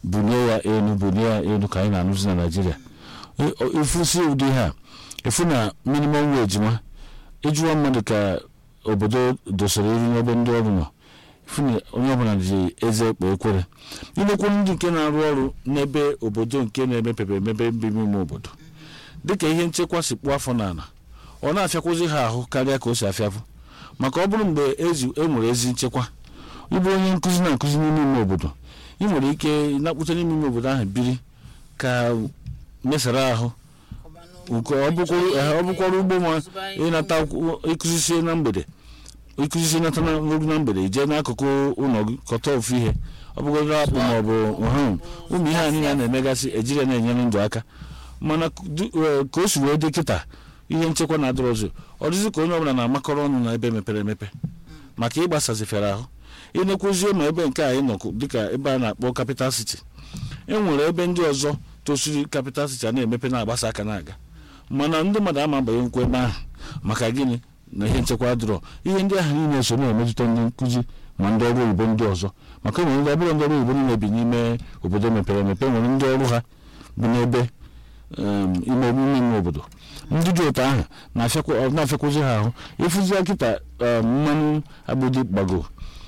bulie ya elu bulie ya elu ka anyị na-anụzi na naijiria ifusi ụdị ha efu na minimum wage nwa ịjụwa mmadụ ka obodo dosara elu n'ebe ndị ọrụ nọ ifu na onye ọbụla ji eze ekpe ekwere ilekwu ndị nke na-arụ ọrụ n'ebe obodo nke na-emepepe emepe mbime ime obodo dịka ihe nchekwa si kpụọ afọ n'ala ọ na-afịakwụzi ha ahụ karịa ka o si afịafụ maka ọ bụrụ mgbe e nwere ezi nchekwa ịbụ onye nkụzi na-akụzi n'ime ime obodo ị nwere ike na-akpụta n'ime ime obodo ahụ biri ka mesara ahụ nke ọ bụkwara ugbo ma ịnata ịkụzisie na mgbede ịkụzisie nata n'oru na mgbede jee n'akụkụ ụlọ gị kọta ofu ihe ọ bụgodoro akpụ ma ọ bụ ụmụ ihe anyị na-emegasị ejiri na-enyere ndụ aka mana ka o si wee dị kịta ihe nchekwa na-adịrọzi ọ dịzị ka onye ọbụla na-amakọrọ ọnụ na ebe mepere emepe maka ịgbasazifere ahụ ịnekwuzie ma ebe nke anyị nọ dịka ebe a na-akpọ capital city e nwere ebe ndị ọzọ tosiri capital city a na-emepe na-agbasa aka na-aga mana ndị mmadụ ama abanye nkwa ebe ahụ maka gịnị na ihe nchekwa dịrọ ihe ndị ahụ niile so na-emetụta ndị nkụzi ma ndị ọrụ oyibo ndị ọzọ maka nwere ndị ọbụla ndị ọrụ oyibo niile bi n'ime obodo mepere emepe nwere ndị ọrụ ha bi n'ebe ime omume ime obodo ndị dị otu ahụ na-afịakwụzi ha ahụ ịfụzi kịta mmanụ agbụdị gbago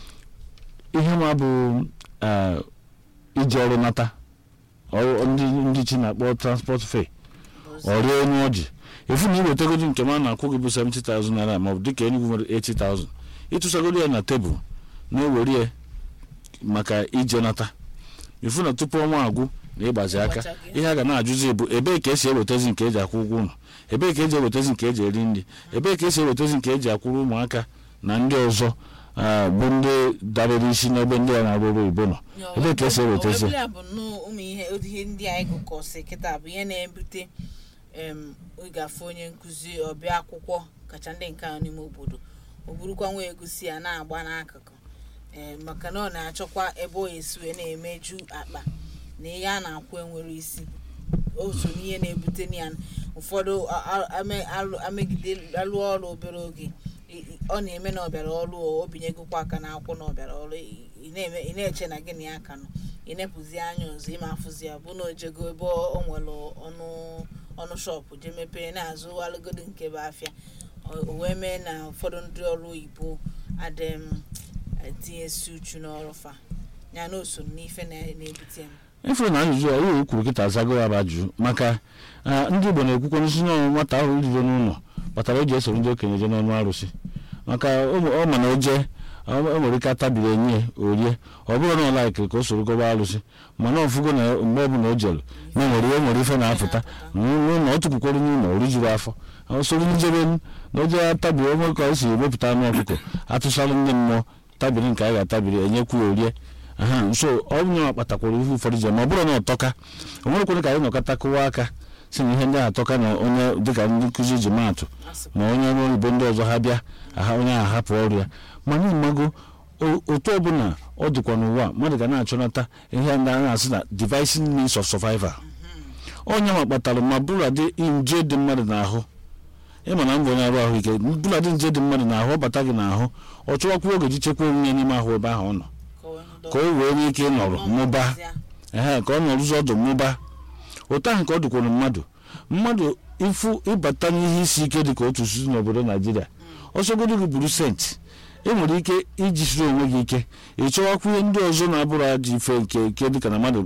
ihe ma bụ iji ọrụ nata ndị chi na-akpọ transport fee ọrịa onye ọjị efu na iwetagodi nke m a na-akwụ gị bụ 70,000 naira ma ọ bụ dịka enugwu nwere 80,000 ịtụsagoro ya na tebụl na-ewere ya maka ije nata efu na tupu ọnwa agwụ na ịgbazi aka ihe a ga na-ajụzi bụ ebee ka esi ewetazi nke eji akwụ ụgwọ ụlọ ebee ka eji ewetazi nke eji eri nri ebee ka esi ewetazi nke eji akwụrụ ụmụaka na ndị ọzọ bụ ndị dabere isi n'ebe ndị a na-arụ ọrụ oyibo nọ ebee ka esi ewetazi ihe ndị anyị gụkọsị kịta bụ ihe na-ebute ịgafe onye nkụzi ọbịa akwụkwọ kacha ndị nke ahụ n'ime obodo o burukwa nwa egusi ya na-agba n'akụkụ maka na ọ na-achọkwa ebe ọ esi wee na-emeju akpa na ihe a na-akwụ enwere isi otu n'ihe na-ebute ya ụfọdụ amegide alụ ọrụ obere oge ọ na-eme na ọbịara ọrụ o binyegokwa aka na akwụkwọ na ọbịara ọrụ ị na-eche na gịnị ya ka nọ ị na-epụzi anya ọzọ ịma afụzi ya bụ na ojego ebe o nwere ọnụ ọnụ shọpụ jee mepee na-azụ alụgodo nke bụ afịa o wee mee na ụfọdụ ndị ọrụ oyibo adịm etinyesi uchu n'ọrụ fa ya na oso n'ife na-ebute m ifere na ajụjụ a ihe kwuru kịta azago ya bụ ajụjụ maka ndị igbo na-ekwukwa n'isi n'ọnwụ nwata ahụ riro n'ụlọ kpatara o ji esoro ndị okenye je n'ọnụ arụsị maka ọ ma na o jee o nwere ike atabiri enyi orie ọ bụrụ na ọ laikiri ka o soro gọba alụsị mana ọfụgo na mgbe ọbụla o jelu na nwere ihe nwere ife na-apụta n'ụlọ ọ tụpụkwara n'ụlọ o rijuru afọ o soro njebe na o jee atabiri onwe ka o si emepụta anụ ọkụkọ atụsala ndị mmụọ tabiri nke a ga-atabiri enyekwu ya orie aha nso ọ bụ nyewa kpatakwara ihe ụfọdụ ji ma ọ bụrụ na ọtọka o nwerekwere ka anyị nọkọta kụwa aka si na ihe ndị atọka na onye dịka ndị nkụzi ji maatụ ma onye ọrụ oyibo ndị ọzọ ha bịa aha onye ahụ hapụ ọrụ ya mana ịmago otu ọbụla ọ dịkwa n'ụwa mmadụ ga na-achọnata ihe ndị a na-asị na devising means of survival onye ma kpatara ma bụladị nje dị mmadụ n'ahụ ịma na mbụ onye arụ ahụike bụladị nje dị mmadụ n'ahụ ọ bata gị n'ahụ ọ chọwakwa oge ji chekwa onwe ya n'ime ahụ ebe ahụ ọ nọ ka o wee nwee ike ịnọrọ mụbaa ee ka ọ nọrụzi ọdụ mụbaa otu ahụ ka ọ dịkwara mmadụ mmadụ ịfụ ịbata n'ihe isi ike dị ka otu si n'obodo naijiria ọsọgodo gị buru senti ị nwere ike ijisiri onwe gị ike ị chọwakwa ihe ndị ọzọ na-abụrụ ajọ ife nke nke dịka na mmadụ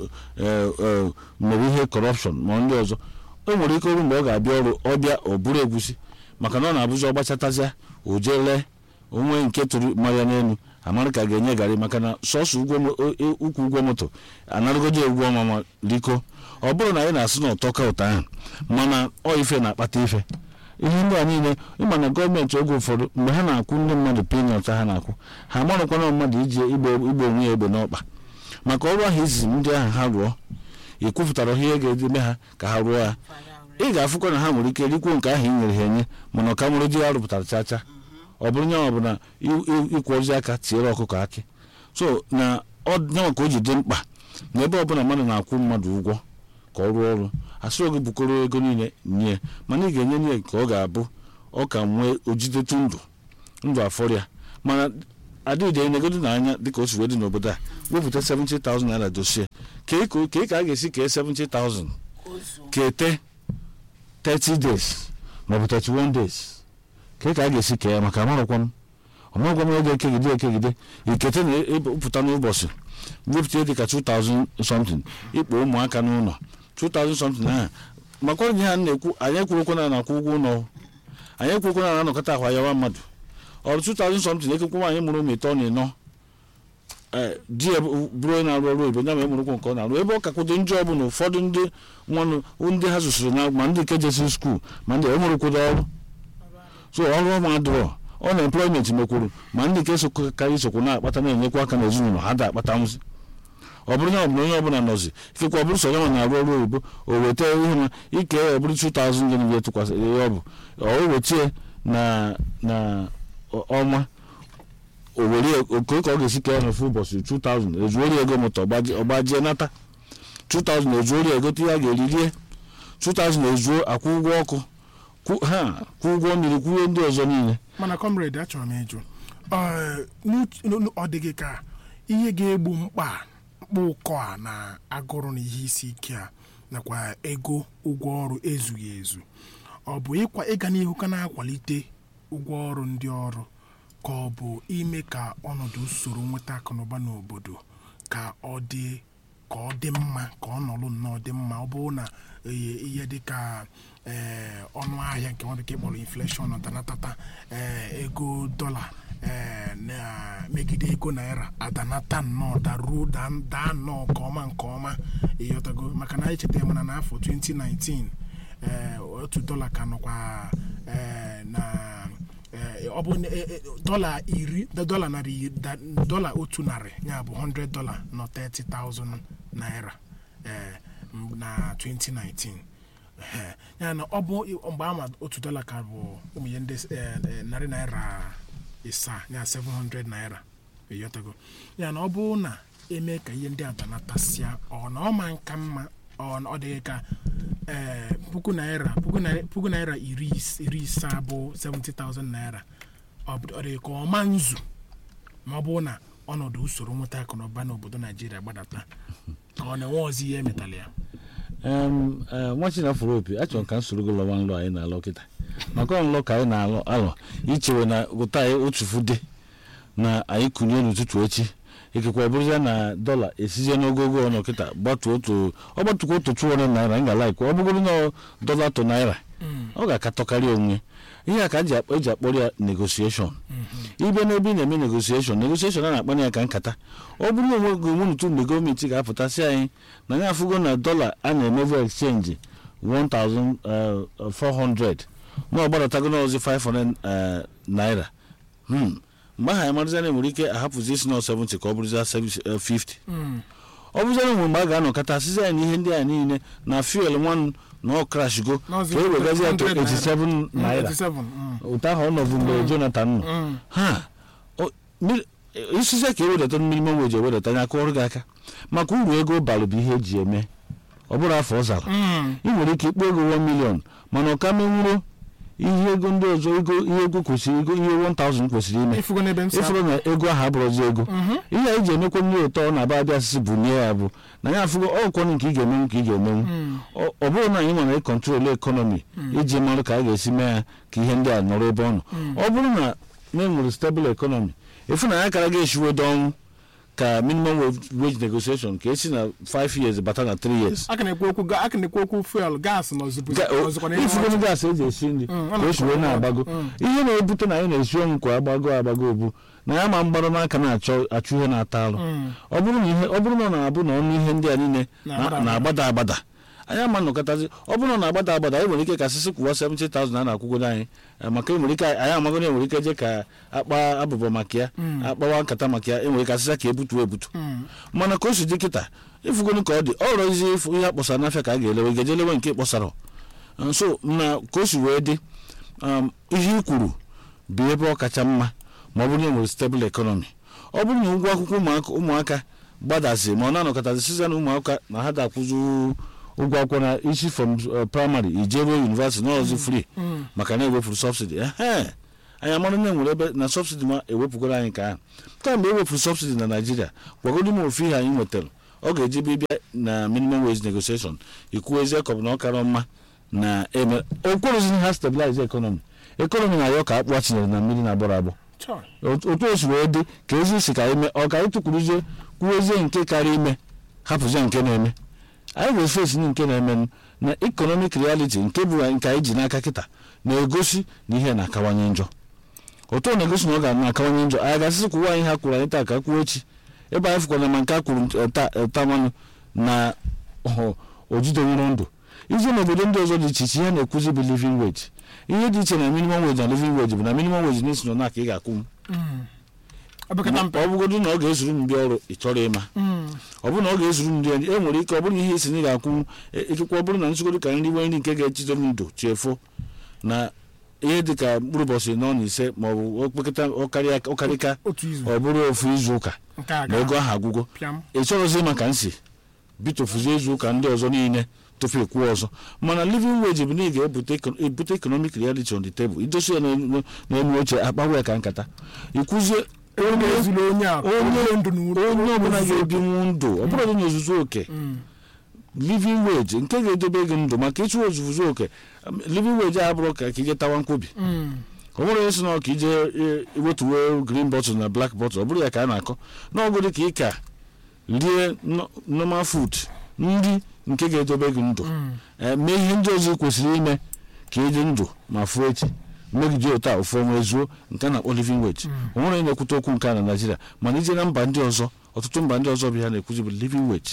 mere ihe kọrọpshọn ma ndị ọzọ o nwere ike ọrụ mgbe ọ ga-abịa ọrụ ọbịa ọ bụrụ egwusi maka na ọ na-abụzi ọgbachatazịa o jee lee onwe nke tụrụ mmanya n'elu amara ka ga-enye garị maka na sọsọ ukwu ụgwọ moto anarụgodo egwu ọma ma liko ọ bụrụ na anyị na-asị na ụtọ ụtọ ahụ mana ọ ife na-akpata ife ihe ndị a niile ịma na gọọmenti oge ụfọdụ mgbe ha na-akwụ ndị mmadụ pinọt ha na-akwụ ha marụkwana mmadụ iji igbo onwe ya egbe n'ọkpa maka ọrụ ahụ izizi ndị ahụ ha rụọ ị kwupụtara ihe ga-edeme ha ka ha rụọ ya ị ga-afụkwa na ha nwere ike rikwuo nke ahụ i nyere ha enye mana ọka mụrụ di ya rụpụtara chacha ọ bụrụ nyanwa bụ na ịkwụ ozi aka tiere ọkụkọ akị so na nyanwa ka o ji dị mkpa na ebe ọbụla mmadụ na-akwụ mmadụ ụgwọ ka ọ rụọ ọrụ asị oge bukọrọ ego niile nye mana ị ga-enye nye ka ọ ga-abụ ọ ka nwee ojidetu ndụ ndụ afọrịa mana adịghị negodu n'anya dịka o si wee dị n'obodo a wepụta 70,000 naira dosie ka ị ka ị ka a ga-esi kee 70,000 ozu kete 30 days maọbụ 31 days ka ị ka a ga-esi kee ya maka amarụkwa m ọmarụkwa m oge ekegide ekegide ikete na ịpụta n'ụbọchị wepụta dịka 2000 something ịkpọ ụmụaka n'ụlọ 2000 something ahụ makwa ihe ha na-ekwu anyị ekwurokwa na na-akwụ ụgwọ ụlọ anyị ekwurokwa na na-anọkọta ahụ ayawa mmadụ ọ bụ 2000 something ekekwa nwaanyị mụrụ ụmụ ịtọ na ịnọ ee di ya bụ- bụrụ onye na-arụ ọrụ oyibo ya ma emụrụkwa nke ọ na-arụ ebe ọ kakwado njọ bụ na ụfọdụ ndị nwanụ ndị ha zụsịrị na ma ndị nke jesiri skuul ma ndị emụrụkwado ọrụ so ọrụ ọma adịrọ ọ na employment mekwuru ma ndị nke sokarị sokwu na-akpata na-enyekwa aka n'ezinụlọ ha da-akpata nwụzi ọ bụrụ na ọ bụla onye ọbụla nọzi ifekwa ọ bụrụ so onye nwa na-arụ ọrụ oyibo o weta ihe ma ike ọ bụrụ 2000 gịnị ya tụkwasịrị ihe ọ bụ ọ wetie na na ọ- ọnwa o were oke ka ọ ga-esi kee n'ofu ụbọchị 2000 ezuori ego moto ọgbaji- ọgbajie nata 2000 ezuori ego ihe a ga-eri rie 2000 ezuo akwụ ụgwọ ọkụ kwụ- ha kwụ ụgwọ mmiri kwụnye ndị ọzọ niile mana comrade achọrọ m ịjụ ọ, n'uch- n'u- ọ dịghị ka ihe ga-egbu mkpa mkpa ụkọ a na agụrụ na ihe isi ike a nakwa ego ụgwọ ọrụ ezughị ezu ọ bụ ịkwa ịga n'ihu ka na-akwalite ụgwọ ọrụ ndị ọrụ ka ọ bụ ime ka ọnọdụ usoro nweta akụnụba n'obodo ka ọ dị ka ọ dị mma ka ọ nọrụ nnọọ dị mma ọ bụrụ na ihe ihe dịka ee ọnụ ahịa nke nwa bekee kpọrọ infleshọn danatata ee ego dọla ee na megide ego naira adanata nnọọ daruo daa daa nnọọ nke ọma nke ọma ịghọtago maka na echeta mana n'afọ 2019 ee otu dọla ka nọkwa ee na ee, ọ bụ na- e- e- dọla iri dọla narị iri- da- dọla otu narị ya bụ 100 dọla nọ 30,000 naira ee, m- na 2019 Ehe. ya na ọ bụ mgbe ama otu dọla ka bụ ụmụ ihe ndị eh, eh, narị naira ịsaa ya 700 naira ịghọtago ya na ọ bụrụ na eme ka ihe ndị a danatasịa ọ na ọ ma nka mma ọ na ọ dịghị ka ee puku naira puku naira puku naira iri is- iri isaa bụ 70,000 naira ọ bụ- ọ dịghị ka ọma nzu ma ọ bụrụ na ọnọdụ usoro nweta akụnụba n'obodo naijiria gbadata ka ọ na-enwe ọzọ ihe emetala ya Em, eh, nwa chinafụrụ opi achọrọ m ka m soro gị lọwa nlọ anyị na-alọ kịta maka nlọ ka anyị na-alọ alọ ichewe na ụta anyị otufu dị na anyị kụnye n'ụtụtụ echi ikekwe bụrụzie na dọla esizie n'ogogo ọnụ kịta gbatuo otu ọ gbatukwa otu 200 naira m ga-alaikwa ọ bụgoro na dọla to naira ọ ga-akatọkarị onwe ihe a ka eji akpọ eji akpọrọ ya negotiation ibe n'ebe ị na-eme negotiation negotiation a na-akpanye ya ka nkata ọ bụrụ na onwe gị onwe n'otu mgbe gọọmenti ga-apụta sị anyị na ya afụgo na dọla a na-emevu exchange 1400 ma ọ gbadatago n'ọzi 500 eh, naira Hmm. mgbe ahụ anyị marazia na enwere ike ahapụzi isi na 70 ka ọ bụrụzia 50 ọ bụziara mgbe mgbe a ga-anọkọta asịzi anyị na ihe ndị a niile na fuel nwanụ na ọ krashgo ka N'ọzi e wegazi ya to 100 naira. 87 naira 87 mm. ụtọ ahụ ọ nọbụ mgbe jonathan nọ Mm. ha o- mmiri- isizie ka ewedata minimum wage ewedata anya aka ọrụ gị aka maka uru ego balụ bụ ihe eji eme ọ bụrụ afọ ọ zara Mm. ị nwere ike ikpo ego 1 million mana ọ ka menwuro ihe ego ndị ọzọ ego ihe ego kwesịrị ego ihe 1000 kwesịrị ime ịfụgo n'ebe m si ịfụrụ na ego ahụ abụrụzi ego ihe anyị ji emekwa mmiri ụtọ ọ na-aba abịa asịsị bụ nye ya bụ na ya afụgo ọkwọnụ nke ị ga-emenwu ka ị ga-emenwu ọ ọ bụrụ na anyị nwere ịkọntrol ekọnọmi iji marụ ka a ga-esi mee ya ka ihe ndị a nọrọ ebe ọ nọ ọ bụrụ na na enwere stable ekọnọmi efu na ya kara ga-eshiwedo ọnwụ ka minimum wage- wage negotiation ka esi na 5 years bata na 3 years aka na-ekwu okwu ga- aka na-ekwu okwu fuel gas na ozugbo Ga- o- ozugbo na ihe ifugonu ọchị. gaasị eji esi nri Mm, ọ ka o si na-akọ wee ọkụ. na-agbago Mm. ihe na-ebute na anyị na-esi ọnwụ kwa agbago agbago obu na ya ma mgbarụ n'aka na-achọ achụ ihe na-ata alụ Mm. ọ bụrụ na ihe ọ bụrụ na ọ na-abụ na ọnụ ihe ndị a niile Na-agbada na- na-agbada agbada anyị ama nnọkọtazi ọ bụrụ na ọ na-agbada agbada anyị nwere ike ka sịsị kwụwa 70,000 a na-akwụgodo anyị eh, maka enwere ike anyị amago na enwere ike je ka akpa abụbọ maka ya akpawa nkata maka ya enwere ike asịsa ka ebutu ebutu Mm. mana ka o si dị kịta ifugonu ka ọ dị ọ rọzi ịfụ ihe akpọsara n'afịa ka a ga-elewe ga-eje lewe nke kpọsara nso na ka o si wee dị um, ihe i kwuru bụ ebe ọ kacha mma ma ọ bụrụ na enwere stable economy ọ bụrụ na ụgwọ akwụkwọ ụmụaka ụmụaka gbadazi ma ọ na-anọkọtazi siza na ụmụaka na ha da-akwụzi ụgwọ akwụkwọ na isi from uh, primary ije ruo university n'ọzi free maka na ewefuru subsidy ehe anyị amara na enwere ebe na sọbsidi ma ewepụgoro anyị ka ahụ kamgbe e wepụrụ sọbsidi na naijiria gwagoro m ofu ihe anyị nwetara ọ ga-eji bịa na minimum wage negotiation ikwuo ezi ekọbụ na ọ kara mma na eme okwerozini ha stabilize ekọnọmi ekọnọmi na ya ka akpụ chinyere na mmiri na-agbọrọ agbọ Chọ. otu o si wee dị ka ezi si ka ime ọ ka anyị tụkwuruzie kwuwezie nke karịa ime hapụzie nke na-eme anyị wee fesi nke na-eme na economic reality nke bụ nke anyị ji n'aka kịta na-egosi na ihe na-akawanye njọ otu ọ na-egosi na ọ ga-akawanye njọ anyị ga-asịsị kwuwa anyị ha kwuru anyị taa ka kwuo echi ebe anyị fụkwana ma nke a kwuru eh, taa eh, taa manụ na ọ, o jideworo ndụ ije n'obodo ndị ọzọ dị iche iche ihe na-ekwuzi bụ living wage ihe dị iche na minimum wage na living wage bụ na minimum wage na-esi na ka ị ga-akwụ m Opekata mpe. ọ bụgodu na ọ ga-ezuru m ndị ọrụ ị chọrọ ịma Mm. ọ bụrụ na ọ ga-ezuru m ndị ọrụ e nwere ike ọ bụrụ na ihe isi na ị ga-akwụ ikekwe ọ bụrụ na nsogoro ka nri nwe nri nke ga-echido m ndụ chefuo na ihe dị ka mkpụrụ ụbọchị nọ na ise ma ọ bụ okpekata ọkarịa ọkarịka otu izu ọ bụrụ ofu izu ụka nke a na ego ga ahụ agwụgo pịam ị chọrọzi maka nsi bitofuzie izu ụka ndị ọzọ niile tupu ịkwụ ọzọ mana living wage bụ na ị ga-ebute econ- ebute economic reality on the table idosi ya n'elu n'elu oche akpawa ya ka nkata ikwuzie onye ezuru onye a onye- ndụ n'uru onye ọbụla ga-ebinwu ndụ ọ bụrụ na ozuzu oke Mm. living wage nke ga-edobe gị ndụ maka ịchụ ozuzu oke um, living wage a bụrụ ka ka ije tawa nkwobi Mm. ọ bụrụ onye si na ọka ije e, wetuwe green bottle na black bottle ọ bụrụ ya ka a na-akọ n'ọgụdị ka ị ka rie no- normal food nri nke ga-edobe gị ndụ Mm. ee, mee ihe ndị ọzọ ị kwesịrị ime ka ị dị ndụ ma fuo echi megide otu a ofu ọnwa ezuo nke a na-akpọ living wage o nwere onye na-ekwute okwu nke a na naijiria mana ije na mba ndị ọzọ ọtụtụ mba ndị ọzọ bụ ya na-ekwuzi bụ living wage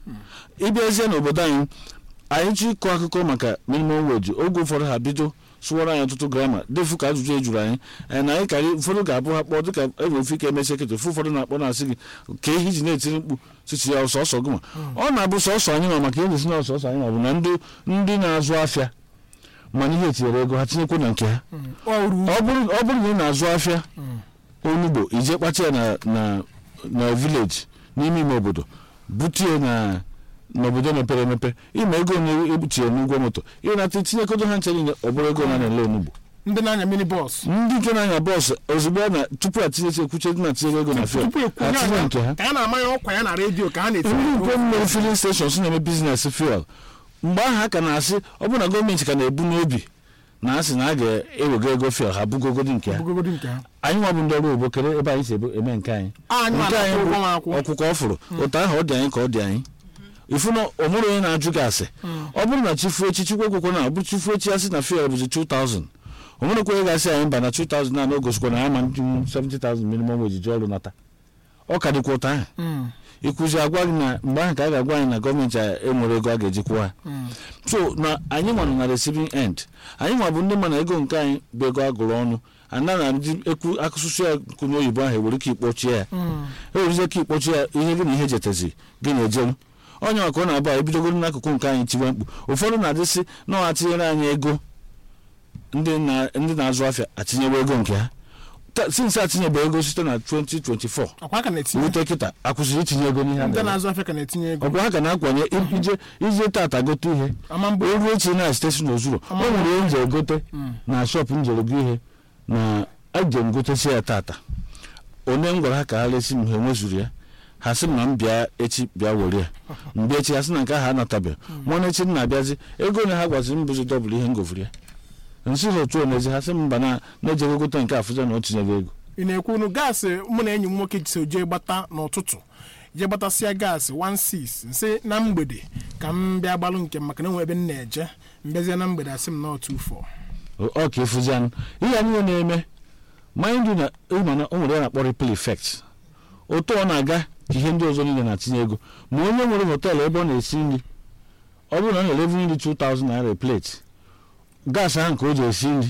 ịbịazie n'obodo anyị anyị chọ ịkọ akụkọ maka minimum wage oge ụfọdụ ha bido sụwara anyị ọtụtụ grama defu ka ajụjụ ejuru anyị ee, na anyị karị ụfọdụ ga-abụ ha kpọọ dịka enwere ofe ike emesi ekete ofu ụfọdụ na-akpọ na-asị gị ka ihe iji na-etiri mkpu chichi ya sọsọ gị ma ọ na-abụ sọsọ anyị ma maka ihe si na sọsọ anyị ma bụ na ndị ndị na-azụ afịa mana ihe etinyere ego ha tinyekwu na nke ha Mm. ọ uru ọ bụrụ ọ bụrụ na ị na-azụ afịa Mm. onugbo ije kpata ya na na na vileji n'ime ime obodo butie na n'obodo mepere emepe ime ego na-ebuchie n'ụgwọ moto ịnata itinyekodo ha nche niile ọ bụrụ ego na na-ele onugbo ndị na-anya mini bọs ndị nke na-anya bọọsụ ozugbo a na tupu atinyechi ekwuche dị na tinye ego na fiel tupu ekwu ha tinye nke ha ka ya na-amanye ọkwa ya na redio ka ha ndị na-etinye nke mere filin steshọns na-eme biznes fuel mgbe ahụ a ka na-asị ọ bụrụ na gọọmenti ka na-ebu n'obi na asị na a ga-ewego ego fuel ha bugogodi nke ha bugogodi nke ha anyị nwa bụ ndị ọrụ obo kere ebe anyị si ebe- eme nke anyị anyị nke anyị na-akwụ bụ ụgwọ nwa akwụ ọkwụkwọ ọ fụrụ otu ahụ ọ dị anyị ka ọ dị anyị ifu na ọ bụrụ onye na-ajụ gị asị ọ bụrụ na chifuo echi chukwu ekwekwe na ọ bụ chifuo echi asị na fuel bụzi 2000 o nwere kwenye gasị anyị mba na 2000 na o gosikwa na ya ma ndị 70000 minimum wage ji ọrụ nata ọ ka dịkwa ụta ahụ Mm. ịkụzi agwa gị na mgbe ahụ ka a ga-agwa anyị na gọọmenti a enwere ego a ga-eji kwụọ ha Mm. so na anyị nwa nọ na receiving end anyị nwa bụ ndị ma na ego nke anyị bụ ego agụrụ ọnụ ana na ndị ekwu akụsụsụ ya kwunye oyibo ahụ ewere ike ikpọchie ya Mm. ewerizie ike ikpọchi ya ihe gị na ihe jetezi gị na-ejenwu onye maka ọ na-abụ anyị bidogoro n'akụkụ nke anyị tiwe mkpu ụfọdụ na-adịsị na ọ atinyere anyị ego ndị na- ndị na-azụ afịa atinyewe ego nke ha Ta- since atinyebe ego site na 2024 ọkwa ka na-etinye rute kịta akwụsịrị itinye ego n'ihe a ndị na-eme. na-azụ afịa ka na-etinye ego ọ bụ ha ka na-akwanye ije ije tata gote ihe ama mgbe o ruo echi na stesi n'ozuru o nwere ihe nje egote Mm. na shọpụ njere gị ihe na eje m gotesi ya tata onye m gwara ha ka ha resi m ha enwezuru ya ha sị m na m bịa echi bịa were ya mgbe echi ha sị na nke ahụ anatabeghị mụna echi m na-abịazi ego na ha gwaziri m bụzi dọbụl ihe m govuru ya nsị ha otu onezi ha sị m mba na na-ejego gote nke afụza na o tinyego ego ị na-ekwu unu gaasị mụ na enyi m nwoke so jee gbata n'ụtụtụ jee gbatasịa gaasị 16 nsị na mgbede ka m bịa gbalụ nke m maka na enwe ebe m na-eje mbịazie na mgbede asị m na otu ụfọ ọ ka efuzi anụ ihe a niile na-eme mind you na ịma na o nwere ya na-akpọ ripple effect otu ọ na-aga ka ihe ndị ọzọ niile na-atinye ego ma onye nwere họteelụ ebe ọ na-esi nri ọ bụrụ na ọ na-elevu nri 2000 naira a plate gas ahụ nke o ji esi nri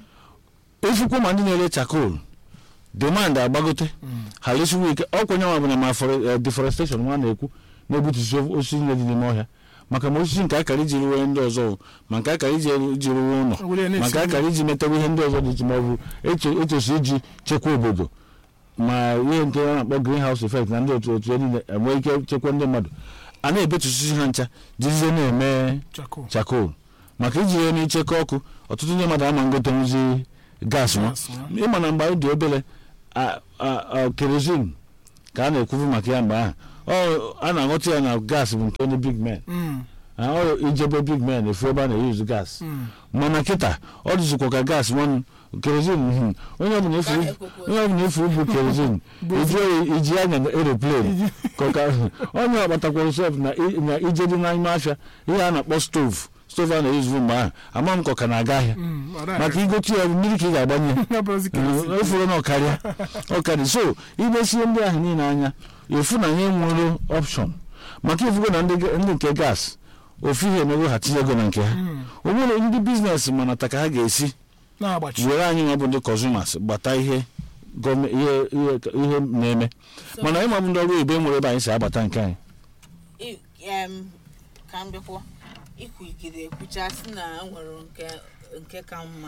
efukwa ma ndị na-ere chakol demand agbagote ha lesiwo ike ọkwa nyanwa bụ na ma fore- eh, deforestation nwa na-ekwu na-egbutusi osisi niile dị n'ime ọhịa maka ma osisi nke akara iji ruwe ndị ọzọ o, ma nke akara iji iji ruwe ụlọ Were ya na-esi maka akara iji metewa ihe ndị ọzọ dị iche ma ọ bụ eche- echesi iji chekwa obodo ma ihe nke a na-akpọ greenhouse effect na ndị otu otu ya niile enwe ike chekwa ndị mmadụ a na-ebetusisi ha ncha jizie na-eme chako chakol maka iji ihe n'ichekọ ọkụ ọtụtụ ndị mmadụ ama ngotenwuzi gas nwa Gas nwa. ịma na mgbe anyị dị obere a- a- a- kerosene ka a na-ekwufu maka ya mgbe ahụ ọ a na-aghọta ya na gas bụ nke ndị big men Mm, Ah, ọ ijebe big men efu ebe a na-eyuzu gas mm. mana kịta ọ dịzikwa ka gas nwanụ kerosene mhm. onye ọbụla efu Ka ekwekwe. onye ọbụla efu bụ kerosene iji oyi- iji anya na aeroplane ka ọ ka- onye ọgbatakwara sef na i- na ije dị n'ime afịa ihe a na-akpọ stove stove a na-eyuzu mgbe ahụ ama m ka ọ ka na-aga ahịa Mm, ọ maka igochi ya mmiri ka ị ga-agbanye Ya bụrụzi kerosene. efuru na ọkarịa ọkarị so imesie ndị ahụ niile anya efu na nye nwere option maka ifugo na ndị ndị nke gas ofu ihe emego ha tinye ego na nke ha Mm, o nwere ndị biznes manata ka ha ga-esi na-agbachi were anyị nwa bụ ndị consumers gbata ihe gọọme- ihe ihe ihe na-eme So- mana ịma bụ ndị ọrụ oyibo nwere ebe anyị si agbata nke anyị I- em, ka m bịakwa ikwugide ekwucha sị na nwere nke nke ka mma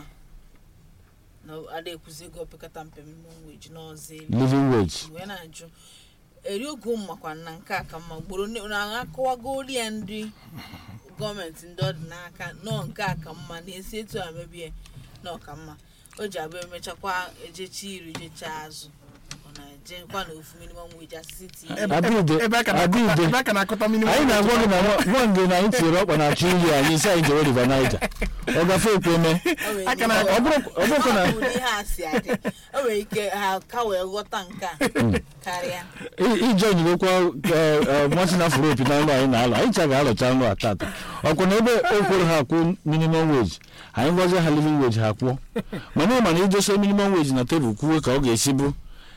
na ada ekwuzi ego opekata mpe minimum wage n'ọzọ elu living wage wee na-ajụ eri oge ụmụmakwa na nke a ka mma gboro ne- na akọwagori ya ndị gọọmenti ndị ọ dị n'aka nọọ nke a ka mma na-esi etu a mebie na ọka mma o ji abụ emechakwa ejecha iri jecha azụ ọ na-ejekwa na ofu minimum wage asịsị tinye Ebe- Adịde, ebe- ebe a ka na-akọta- adịde. ebe a ka na-akọta minimum anyị na-agwa gị wage. na nwa- nwa nge na anyị tinyere ọkpa na-achụ iyi anyị isi anyị jewe river niger ọ gafe ekweme Aka na- ọ bụrụ ọ bụrụ na ụdị ihe a si adị o nwere ike ha ka wee ghọta nke a karịa ije onyirokwa nwansị na afro opi na nlụ anyị na-alụ anyị cha ga-alụcha nlụ a tata ọkwa na ebe o kwere ha akwụ minimum wage anyị gwazie ha living wage ha kwụọ mana ịma na idose minimum wage na tebụl kwuwe ka ọ ga-esi bụ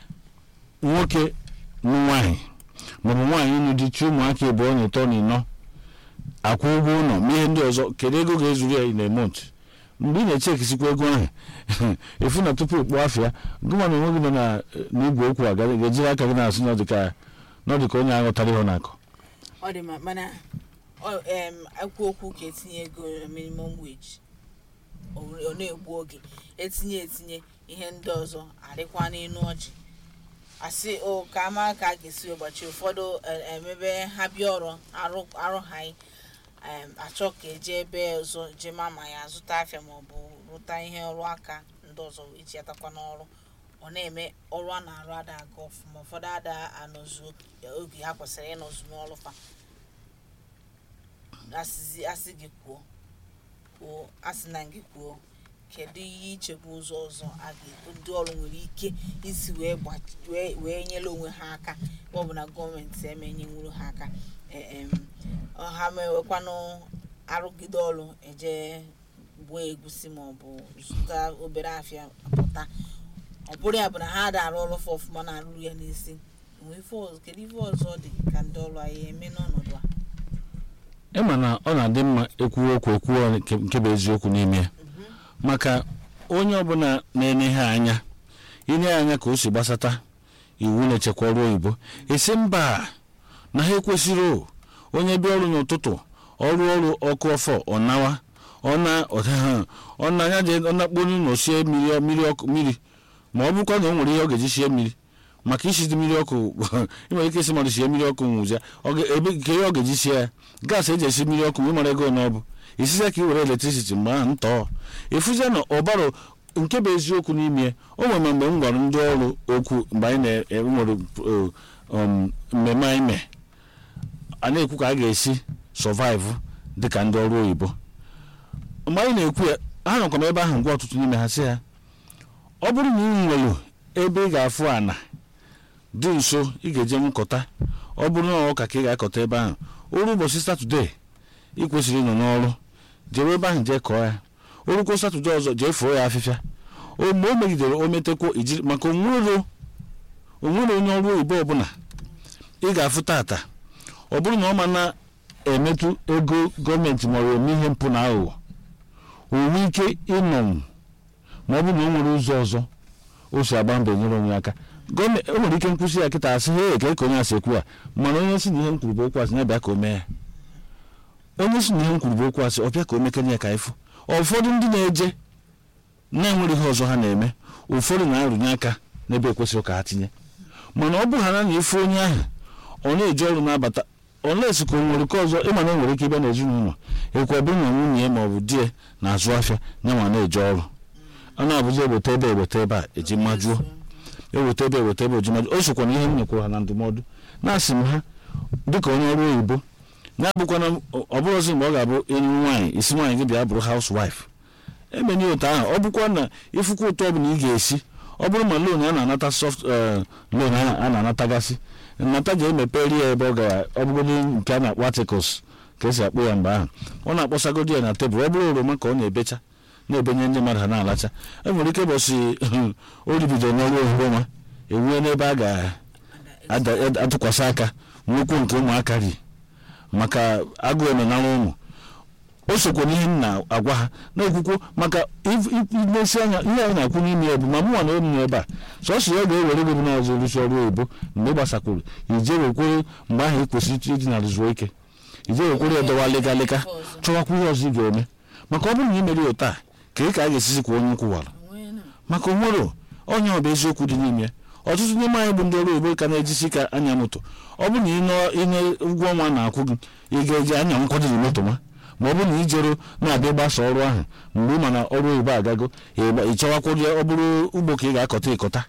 nwoke nụ nwaanyị maọbụ nwaanyị nụ di chi ụmụaka ịbụọ na ịtọ na ịnọ akwụ ụgwọ ụlọ ma ihe ndị ọzọ kedu ego ga-ezuru ya na emont mgbe ị na-echekisikwa ego ahụ efu na tupu ịkpọ afịa gụma na onwe gị nọ na- n'igwe okwu a ga- ga-ejiri aka gị na-asụ na ọ dị ka na ọ dị ka onye aghọtara ihe ọ na-akọ ọ dị mma mana ọ- em, ekwu okwu ka etinye ego na minimum wage ọ were- ọ na-egbu oge etinye etinye ihe ndị ọzọ adịkwa n'ịnụ ọjị asị o ka ama ka a ga-esi ụbọchị ụfọdụ e- emebe ha bịa ọrụ arụ arụghaghị em, achọ ka eje ebe ọzọ jee ma ma ya zụta afịa maọbụ rụta ihe ọrụ aka ndị ọzọ eji atakwa n'ọrụ ọ na-eme ọrụ a na-arụ ada aga ọfụma ụfọdụ ada anọzuo oge ha kwesịrị ịnọzu n'ọrụ fa asịzi asị gị kwuo kwuo asị na gị kwuo kedu ihe ichebe ụzọ ọzọ a ga ndị ọrụ nwere ike isi wee gbachi wee wee nyere onwe ha aka ma ọ bụ na gọọmenti emenyenwuru ha aka E- em, ọ ha mewekwanụ arụgide ọrụ eje gbuo egusi ma ọ bụ zụta obere afịa pụta ọ bụrụ ya bụ na ha da arụ ọrụ fa ọfụma na-arụrụ ya n'isi enwe ife ọzọ kedu ife ọzọ dị ka ndị ọrụ anyị eme n'ọnọdụ a ịma na ọ na-adị mma ekwuwe okwu ekwuwe nke nke bụ eziokwu n'ime ya maka onye ọbụla na-ene ha anya ine ya anya ka o si gbasata iwu na-echekwa ọrụ oyibo esi mba na ha ekwesịrị o onye bịa ọrụ n'ụtụtụ ọrụ ọrụ ọkụ ọfọ ọnawa ọna ọha ọna anya je ọnakponu na osie mmiri mmiri ọkụ mmiri ma ọ bụkwa na o nwere ihe ọ ga-eji sie mmiri maka isizi mmiri ọkụ ị nwere ike isi mmadụ sie mmiri ọkụ nwụzia ọ ga- ebe nke ihe ọ ga-eji sie ya gaasị eji esi mmiri ọkụ wee mara ego na ọ bụ isizie ka i were eletrisiti mgbe ahụ ntọọ efuzie na ọbara nke bụ eziokwu n'ime o nwere mgbe m gwara ndị ọrụ okwu mgbe anyị na-enwere mmemme anyị mee a na-ekwu ka a ga-esi sọvaịvụ dịka ndị ọrụ oyibo mgbe anyị na-ekwu ya ha nọkwa m ebe ahụ gwa ọtụtụ n'ime ha sị ya ọ bụrụ na ị nwere ebe ị ga-afụ ana dị nso ị ga-eje nkọta ọ bụrụ na ọka ka ị ga-akọta ebe ahụ oru ụbọchị satọde ị kwesịrị ịnọ n'ọrụ jewe ebe ahụ jee kọọ ya orukwo satọde ọzọ jee fụọ ya afịfịa o mgbe o megidere o metekwo ijiri maka onwero onwere onye ọrụ oyibo ọbụla ị ga-afụ tata ọ bụrụ na ọ ma na-emetụ ego gọọmenti ma ọ bụ eme ihe mpụ na aghụghọ o nwee ike ịnọnwụ ma ọ bụrụ na o nwere ụzọ ọzọ o si agba mbọ nyere onwe ya aka gọọmenti o nwere ike nkwụsị ya kịta asị he ka ka onye asị ekwu a mana onye si na ihe m kwuru bụ okwu asị ya bịa ka o mee ya onye si na ihe m kwuru bụ okwu asị ọ bịa ka o mekene ya ka ịfụ ụfọdụ ndị na-eje na-enwere ihe ọzọ ha na-eme ụfọdụ na-arụnye aka n'ebe ekwesịrị ka ha tinye mana ọ bụ ha na ife onye ahụ ọ na-eji ọrụ na-abata olesi ka o nwere nke ọzọ ịma na o nwere ike ịbịa n'ezinụlọ ekwe ọ bụrụ na nwunye ya ma ọ bụ di ya na-azụ afịa ya ma na-eje ọrụ ọ na-abụzi eweta ebe eweta ebe a eji majuo eweta ebe eweta ebe eji majuo o sokwa na ihe m nyekwuru ha na ndụmọdụ na-asị m ha dịka onye ọrụ oyibo na-abụkwana ọ bụrụzi mgbe ọ ga-abụ enyi nwaanyị isi nwaanyị gị bịa bụrụ housewife emenye otu ahụ ọ bụkwa na ifukwa ụtọ ọbụla ị ga-esi ọ bụrụ ma loan a na-anata soft loan a na-anatagasị nnata ji emeperi ya ebe ọ gara ọ bụgodị nke a na-akpọ articles ka esi akpọ ya mgbe ahụ ọ na-akpọsagodi ya na tebụl ọ bụrụ oroma ka ọ na-ebecha na-ebenye ndị mmadụ ha na-alacha e nwere ike bọsị o ribidoro n'ọrụ oroma ewue n'ebe a ga-atụkwasị aka nwekwu nke ụmụaka ri maka agụụ emenara ụmụ o sokwa n'ihe m na-agwa ha na-ekwukwo maka ilesi anya ihe anyị na-akwu n'ime ya bụ ma mụnwa na enyi ebe a sọsọ ya ga-ewere gị bụ na ọzọ rụsi ọrụ oyibo mgbe ị gbasakwuru ije wekwere mgbe ahụ ị kwesịrị iji na rụzuo ike ije wekwere ya dọwa lịga lịga chọwakwa ihe ọzọ ị ga-eme maka ọ bụrụ na ị mere ya taa ka ị ka a ga-esizi kwa onye nkwụwara maka onwere onye ọ bụ eziokwu dị n'ime ọtụtụ n'ime anyị bụ ndị ọrụ oyibo ka na-ejisi ka anya moto ọ bụrụ na ịnye ụgwọ ọnwa na-akwụ gị ị ga-eji anya nkwadoro moto nwa ma ọ bụrụ na ijero na-abịa gbasa ọrụ ahụ mgbe ị ma na ọrụ oyibo agago ịchọwakwụrụ ọ bụrụ ugbo ka ị ga-akọta ịkọta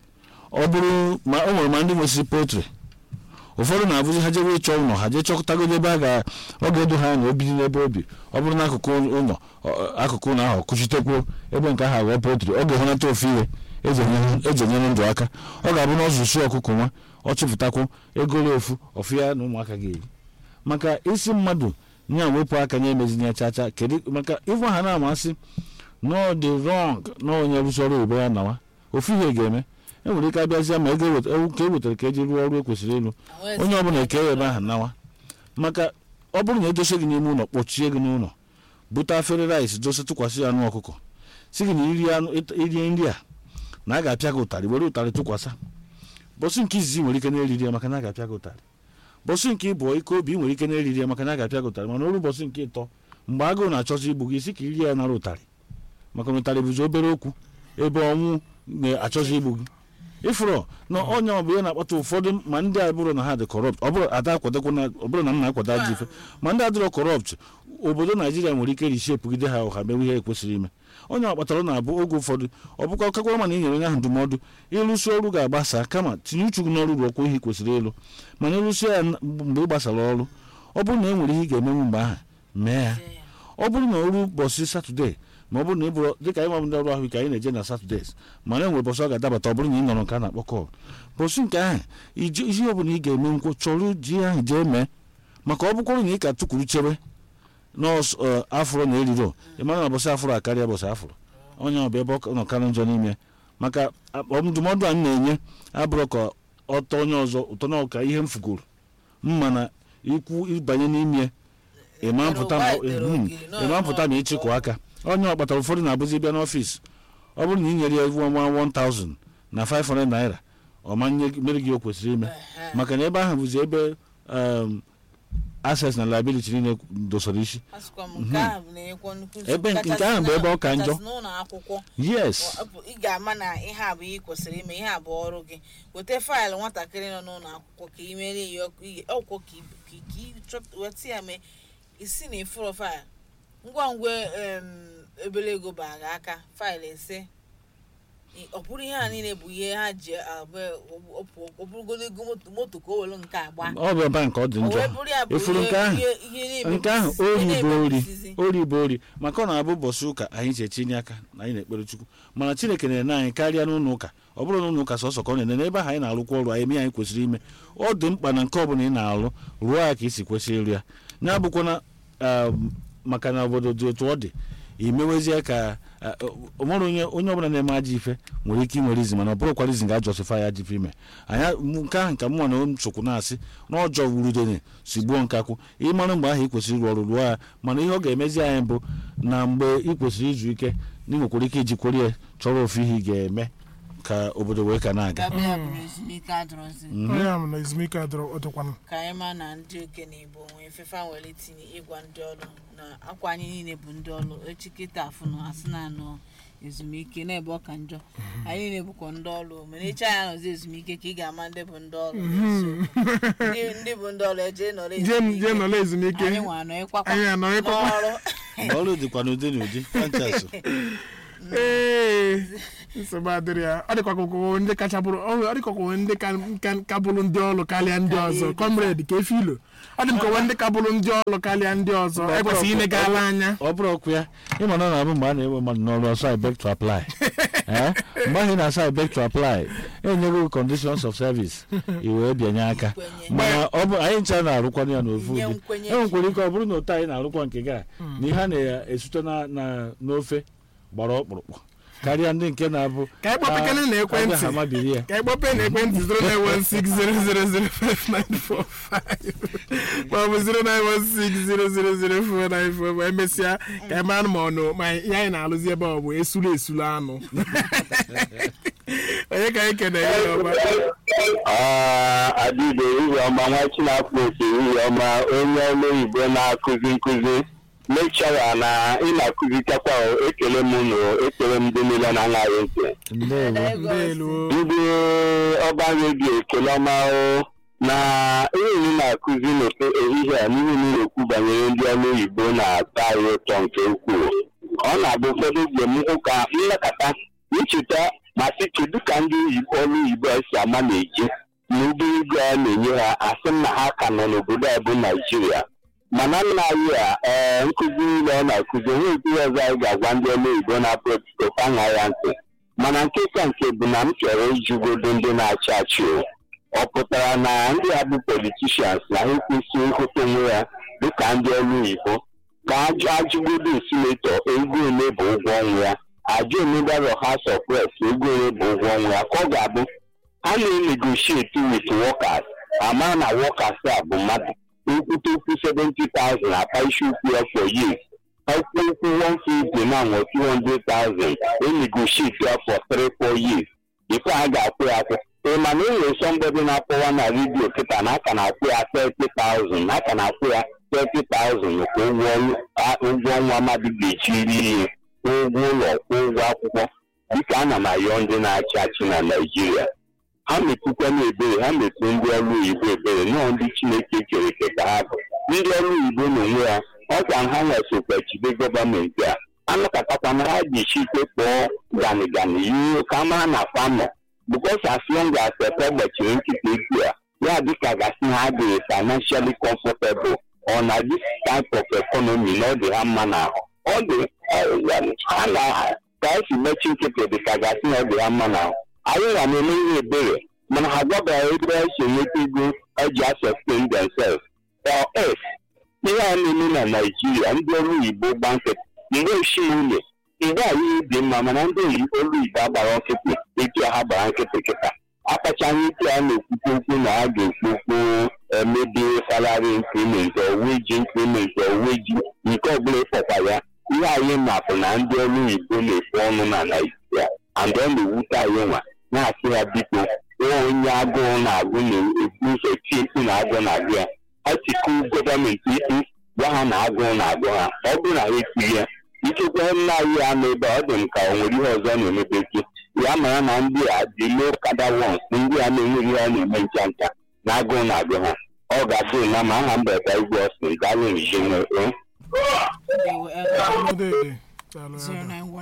ọ bụrụ ma o nwere ma ndị nwesịrị poultry ụfọdụ na-abụzi ha jebe ịchọ ụlọ ha jee chọkọtagodo ebe a ga ọ ga-edo ha anya obi n'ebe obi ọ bụrụ na akụkụ ụlọ akụkụ ụlọ ahụ kụchitekwuo ebe nke ahụ aghọọ poultry ọ ga-ehụnata ofu ihe eji enyere ndụ aka ọ ga-abụ na ọzụsụ ọkụkọ nwa ọ chụpụtakwu egoro ofu ọfụ ya na ụmụaka ga-eri maka isi mmadụ nya wepụ aka nye emezinye chacha kedu maka ịfụ ha na-amasị no dị rọng na onye rụsi ọrụ oyibo ya nawa ofu ihe ga-eme e nwere ike abịazịa ma ego ka e wetara ka eji rụọ ọrụ ekwesịrị ịlụ onye ọbụla eke ya ebe ahụ nawa maka ọ bụrụ na edosa gị n'ime ụlọ kpọchie gị n'ụlọ bute afere rice dosa tụkwasị ya anụ ọkụkọ si gị na irie nri a na a ga-apịa gị ụtarị were ụtarị tụkwasị bọsụ nke izizi nwere ike na-eriri ya maka na a ga-apịa gị ụtarị bọsụ nke ịbụ ike obi nwere ike na-eriri ya maka na a ga-apịa gị ụtarị mana ọrụ bọsụ nke ịtọ mgbe agụụ na-achọzi igbu gị isi ka iri ya nara ụtarị maka na ụtarị bụzi obere okwu ebe ọnwụ na-achọzi igbu gị ịfụrụ na onye ọ bụ ya na-akpata ụfọdụ ma ndị a bụrụ na ha dị kọrọpt ọ bụrụ ada akwadokwa na ọ bụrụ na m na-akwado ajọ ife ma ndị adịrọ kọrọpt obodo naijiria nwere ike rishepụgide ha ọha mewe ihe ekwesịrị ime onye ọ kpatara na-abụ oge ụfọdụ ọ bụkwa kakwara mana inyere onye ahụ ndụmọdụ ịrụsi ọrụ ga-agbasa kama tinye uchu gị n'ọrụ rụọkwa ihe kwesịrị ịlụ mana ịrụsi ya mgbe ị gbasara ọrụ ọ bụrụ na e nwere ihe ị ga-emenwu mgbe ahụ mee ya ọ bụrụ na ọrụ ụbọchị satọde ma ọ bụrụ na ị bụrụ dịka anyị nwabụ ndị ọrụ ahụike anyị na-eje na satọdes mana e nwere bọsụ ọ ga-adabata ọ bụrụ na ị nọrọ nke a na-akpọ kọl bọsụ nke ahụ ihe ọ bụla ị ga-eme nkwụ chọrọ ji ahụ jee mee maka ọ bụkwara na ị ka tụkwuru chebe nọọsụ afụrụ na eriro ị mara na bọsị afụrụ akarịa bọsị afụrụ onye ọ bụ ebe ọ nọ karị njọ n'ime maka ndụmọdụ anyị na-enye abụrụ ka ọtọ onye ọzọ ụtọ na ọka ihe m fugoro mma na ikwu ịbanye n'ime ịma mpụta ma ịchịkwa aka onye ọ kpatara ụfọdụ na-abụzi bịa n'ọfịs ọ bụrụ na ị nyere ya nwa 1000 na 500 naira ọ ma mere gị o kwesịrị ime maka na ebe ahụ bụzi ebe access na liability niile dosara isi ebe nke ahụ bụ ebe ọ ka njọ yes ị ga-ama na ihe a bụ ihe kwesịrị ime ihe a bụ ọrụ gị weta faịlụ nwatakịrị nọ n'ụlọ akwụkwọ ka ị mere ya ọkwụkwọ ka weta ya mee isi na ifuru faịlụ ngwa ngwa ebele ego bara aka faịlụ ise ọ bụrụ ihe a niile bụ ihe ha ji ọ bụrụgodo ego moto ka o were nke agba ọ bụ ebe nke ọ dị njọ efuru nke ahụ nke ahụ ori bụ ori ori bụ ori maka ọ na-abụ ụbọchị ụka anyị ji etinye aka na anyị na-ekpere chukwu mana chineke na-ene anyị karịa n'ụlọ ụka ọ bụrụ na ụlọ ụka sọsọ ka ọ na-ene n'ebe ahụ anyị na-arụkwa ọrụ anyị eme anyị kwesịrị ime ọ dị mkpa na nke ọ bụla ị na-alụ rụọ ya ka isi kwesịrị ịrụ ya ya bụkwana maka na obodo dị otu ọ dị imewezie ka onwere onye onye ọbụla na-eme ajọ ife nwere ike inwere izi mana ọ bụrụkwara izi ga-ajọsịfa ya ajọ ife ime anya nke ahụ nke mụnwa na nsokwu na-asị na ọjọọ wurudene si gbuo nkakwụ ịmara mgbe ahụ ị kwesịrị ịrụ ọrụ rụọ ya mana ihe ọ ga-emezi anyị bụ na mgbe ị kwesịrị izu ike na ị nwekwara ike ijikwere ya chọrọ ofu ihe ị ga-eme ka obodo wee ka na-aga onye ahụ na ezumike adọrọ ọdụkwanụ ka anyị ma na ndị okenye igbo nwee fefa nwere itinye ịgwa ndị ọrụ na akwa anyị niile bụ ndị ọrụ echi kịta afụ na asị na anọ ezumike n'ebe ọ ka njọ anyị niile bụkwa ndị ọrụ mana echi anyị anọzi ezumike ka ị ga-ama ndị bụ ndị ọrụ ndị bụ ndị ọrụ eje nọrọ jee nọrọ ezumike anyị nwa anọ ịkwakwa anyị anọ ịkwakwa n'ọrụ ọrụ dịkwa n'ụdị n'ụdị kanchasụ ee nsogbu adịrị ya ọ dịkwa ka ụkwụ ndị kacha bụrụ ọ dịkwa ka ụkwụ ndị ka- ka- ka bụrụ ndị ọlụ karịa ndị ọzọ kọmred ka efi ilo ọ dị m ka ụwa ndị ka bụrụ ndị ọlụ karịa ndị ọzọ ekwesịghị inegala anya ọ bụrụ ọkụ ya ịma na ọ na-abụ mgbe a na-ewe mmadụ n'ọrụ ọsọ I beg to apply Eh? mgbe ahụ ị na-asa I beg to apply enyego conditions of service i wee bịanye aka Nkwenye. mana ọ bụ anyị ncha na-arụkwa ya n'ofu Nye ụdị nkwenye. e nwekwara ike ọ bụrụ na otu anyị na-arụkwa nke gị a na ihe a na-esute na- na- n'ofe gbara ọkpụrụkpụ karịa ndị nke na-abụ Ka anyị kpọpekele na ekwentị. ha mabiri ya ka ịkpọpe na ekwentị 09160005945 maọbụ 09160004945 ma emesịa ka ị mara ma ọnụ ma ihe anyị na-alụzi ebe ọ bụ esulu esulu anụ onye ka anyị kene ya ọma adịbe ihe ọma nwa chinafọ oke ihe ọma onye ọrụ oyibo na-akụzi nkụzi lekchọra na ị na-akụzichakwa o, ekele m nụ ekele m ndị niile na-aṅaghị ntị ndewo ndeelu ndị ọba redio ekele ọma o na ihe ị na-akụzi n'ofe ehihie a n'ihe ị na-ekwu banyere ndị ọrụ oyibo na-atọ anyị ụtọ nke ukwuu ọ na-abụ ụfọdụ mgbe m hụ ka nlekọta ncheta ma sị kedu ka ndị oyibo ọrụ oyibo a si ama na-eji na obere ego a na-enye ha asị m na ha ka nọ n'obodo a bụ naijiria mana nna anyị a ee nkụzi niile ọ na-akụzi onwe nkụzi ọzọ anyị ga-agwa ndị ọrụ oyibo na-apụ etuto ka ṅaa ya ntị mana nke ka nke bụ na m chọrọ ijugodo ndị na-achị achị o. ọ pụtara na ndị a bụ politishans na ha ekwesịghị ịhụta onwe ya dịka ndị ọrụ oyibo ka ajụ ajụgodo sinetọ ego ole bụ ụgwọ ọnwa ya ajụ omebaro house of reps ego ole bụ ụgwọ ọnwa ya ka ọ ga-abụ a na-enegotiate with workers ama na workers a bụ mmadụ nkwute okwu 70,000 akpa isi ukwu ya for years okwu okwu 150 na nwe 200,000 enegotiate ya for 3-4 years before a ga-akwụ ya akwụ ị ma na enwere somebody na-akpọwa na redio kịta na aka na-akwụ ya 30,000 na aka na-akwụ ya 30,000 kwa ụgwọ ọrụ- a- ụgwọ ọnwa mmadụ ga-eji iri ihe kwụọ ụgwọ ụlọ kwụọ ụgwọ akwụkwọ dịka ana m ayọ ndị na-achị achị na naijiria ha metụkwa na ebere ha metụ ndị ọrụ oyibo ebere nọọ ndị chineke kere eke ka ha bụ ndị ọrụ oyibo n'onwe ha ọ ka ha nwesokwa jide gọọmenti a anụkọtakwa na ha ji esi ike kpọọ gani gani ihe ka mara na famọ bikos as long as epe gbachiri nkịta ekwu a ya dịka gasị ha adịghị financially comfortable ọ na this type of economy na ọ dị ha mma n'ahụ ọ dị ha na ka esi mechi nkịtị dị ka gasị na ọ dị ha mma n'ahụ anyị ga na-eme ihe ebere mana ha gwabaghị ebe ha si enweta ego eji sustain themselves or else ihe a na-eme na naijiria ndị ọrụ oyibo gba nkịtị mgbe osimiri mgbe anyị dị mma mana ndị oyi- ọrụ oyibo agbara nkịtị etu ha gbara nkịtị kịta akpachaghị ike a na-ekwukwu okwu na ha ga-ekwu okwu emebi salary increment or wage increment or wage nke ọbụla ịkpọkwa ya ihe anyị mapụ na ndị ọrụ oyibo na-ekwu ọnụ na naijiria and ọ na-ewute anyị nwa na-asị ya biko nwa onye agụụ na-agụ na-ebu ụzọ tie mkpu na agụụ na-agụ ya ha tiku gọọmenti ikpu gwa ha na agụụ na-agụ ha ọ bụrụ na ha ekwughị ya ikekwe nna anyị ya nọ ebe a, ọ dị m ka o nwere ihe ọzọ na-emebeki ya mara na ndị a dị low kada wons ndị a na-enweghị ihe a na-eme ncha ncha na agụụ na-agụ ha ọ ga-adị na ma aha mberede igwe ọsìn daalụ njiwe Ndewo, Elder. Ndede. Daalụ, Elder.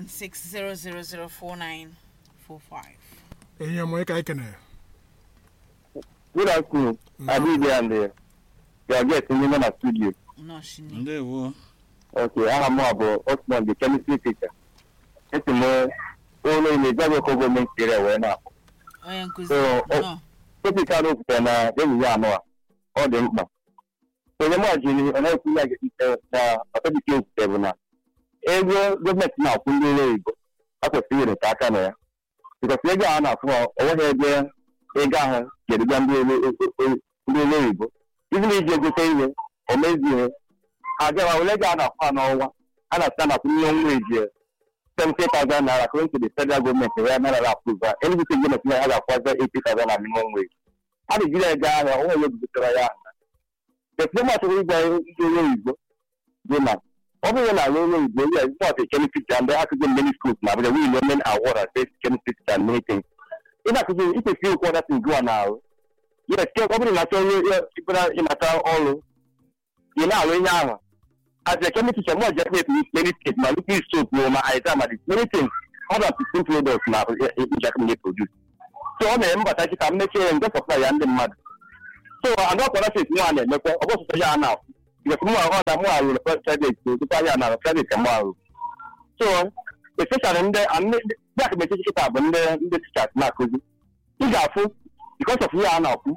09160004945. ihe ọma onye ka anyị kene good afternoon adịghị and your guest ndị nọ na studio Nnọọ shine. ndewo Okay, aha m a bụ Osman the chemistry teacher. Esi m ụlọ ile Jabeko gọọmenti area wee na-akpọ. Onye nkụzi. So, ọ- Nnọọ. Topic a na-ekwute na ehihie anọ a, ọ dị mkpa. Onye m jiri ọ na-ekwu ya ga-ekute na topic ekwute bụ na ego gọọmenti na-akwụ ndị ụlọ oyibo a kwesịrị iwere aka na ya. Bikọsi ego ahụ na-akwụ ha, o nweghị ebe ego ahụ ga-eduga ndị ụlọ ndị ụlọ oyibo. Ibi na iji egote ihe, o mezie agawa ole ga a na-akwụ ha n'ọnwa a na-asị na minimum wage seventy thousand naira according to the federal government where naira approve ha any bit government na ha ga-akwụzi eighty thousand na minimum wage a na-ejiri ya gaa ahịa onwe onye butere ya aha deplomat chọrọ ịgwa ndị onye oyibo dị na ọ bụrụ na ala onye oyibo ya is not a chemistry teacher and akụzi many schools na Abuja we learn award as best chemistry teacher and many things ị na-akụzi ikwesịrị ịkwụ ọda things gụwa na ahụ yes ọ bụrụ na achọ onye ịbụra ịnata ọrụ ị na-alụ ihe ahụ as a chemistry teacher, more just with many things, my looking soap, no, my exam, and many things. ọda sixteen products na njakịrị na-eproduce so ọ na-eme mbata kịta mmechie ya nje sọpụta ya ndị mmadụ so anụ ọkwara set nwa na-emekwa ọ bụ sọsọ ya na because mụ ahụ na mụ arụrụ private tupu ya na private ka mụ arụ so especially ndị ndị akụmechi kịta bụ ndị ndị teachers na-akụzi ị ga-afụ because of ihe a na-akwu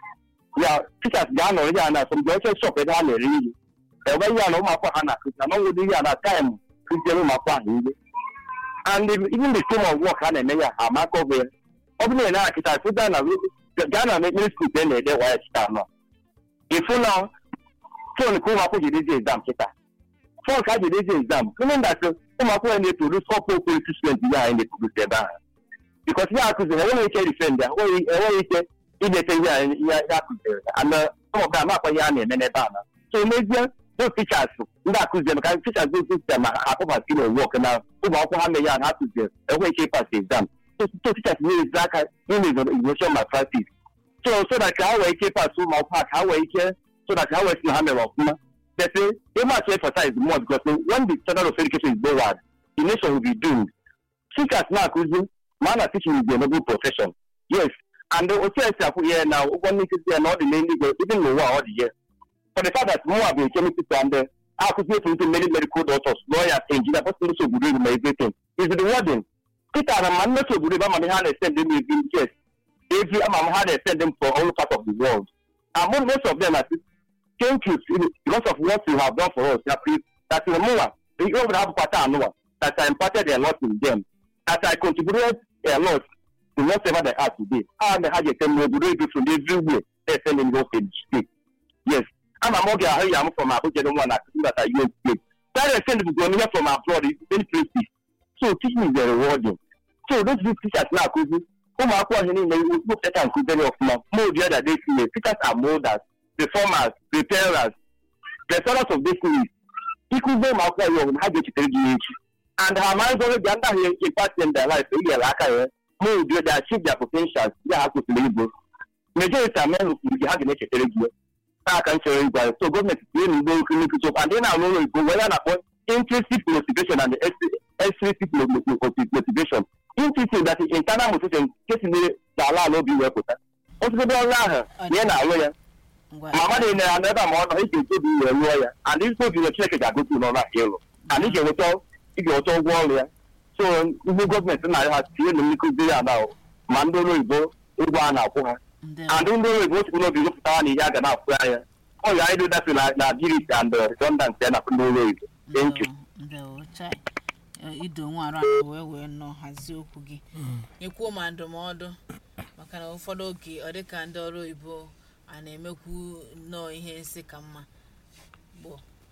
ya teachers ga-anọrọ ya na asọmpi oche shop ebe ha na-ere ihe ebe ihe a na ụmụakwụkwọ ha na-akụzi na n'ọnwụdị ihe a na taịm kụziere ụmụakwụkwọ ahụ ihe and even the scheme of work ha na-eme ya ha maka ọbụ ya ọ bụrụ na na kịta sịda na gaa na mekpere skuul e na-ede waya kịta anọ ịfụ na fon ka ụmụakwụkwọ ji dezi exam kịta fon ka a ji dezi exam meaning that ụmụakwụkwọ na-eprodus ọpụ quality student ihe anyị na-eprodus ebe ahụ bikos ihe akụziri enweghị ike rifend ya enweghị ike idete ihe ihe akụziri ana ụmụka amakwa ihe a na-eme n'ebe a na so n'ezie those teachers ndị akụziri maka teachers those system akpọbasi na wọk na ụmụ akwụkwọ ha mee ya na ha kụziri enweghị ike ịpas exam so teachers na-ezi aka ime ignition malpractice so so that ka ha wee ike ịpas ụmụ akwụkwọ ha ka ha wee ike so that ha wee si na ha mere ọfụma but they must emphasize more because when the standard of education is lowered the nation will be doomed teachers na-akụzi ma na teaching is a noble profession yes and otu esi akwụ ihe na ụgwọ nkụzi ya na ọ dị n'eluigwe even n'ụwa ọ dị ya for the fact that mụnwa bụ chemist and akụzi etu ntụ many medical doctors lawyers engineer person ndị obodo ibu ma everything is the warden peter na ma mmeso obodo ibu ama m ihe a na-esend them every yes every ama m ha na-esend them for all part of the world and most of them are thank you because of what you have done for us that mụnwa ihe ọbụla ha bụkwa taa anụwa that I imparted a lot in them that I contributed a lot to whatever they are today. And ha ga-ete m obodo ibu from everywhere they send them go state. Yes. Ama m oge ahụ ya m from Abuja dị nwa na that I use place. That send bụ ihe from abroad many places. So teaching is very rewarding. So those big teachers na-akụzi ụmụ akwụkwọ ihe niile wepụta nkụziri ọfụma mold ya that they see teachers are molders, reformers, repairers, the sorrows of this things. Ịkụzi ụmụ akwụkwọ ya ọbụla ha ga-echetere gị echi. and her mind already ga ndị ahụ impact in their life enyere aka ya mold they achieve their potentials ya ha kwesịrị igbo majority amen nke ha ga na-echetere gị aka m chere igwe so gọọmenti tinye na ugbo nkiri nkụzi okwu and ị na-arụ ụlọ igbo wee ya na-akpọ intrinsic motivation and extrinsic motivation intrinsic that internal motivation nke tinyere n'ala ala obi wee pụta ọtụtụ ọrụ ahụ na ị na-arụ ya ma mmadụ nyere ya n'ebe a ma ọ nọ ị ga-eji obi wee rụọ ya and isi obi chineke ga-agosi n'ọrụ ahụ ịlụ and ị ga-enweta ị ga-enweta ụgwọ ọrụ ya so ndị gọọmenti na ha tinye na nkụzi ya na ma ndị ọrụ oyibo ụgwọ a na-akwụ ha and ndị ọrụ oyibo osikwu n'obi gụpụta ha na ihe a ga na-akwụ ya ya ọ ya ịdụ dafe na ability and redundant ya na ndị ọrụ oyibo thank you ido nwa arụ ahụ wee wee nọ hazie okwu gị nyekwuo ma ndụmọdụ maka na ụfọdụ oge ọ dịka ndị ọrụ oyibo a na-emekwu nnọọ ihe nsị ka mma bụ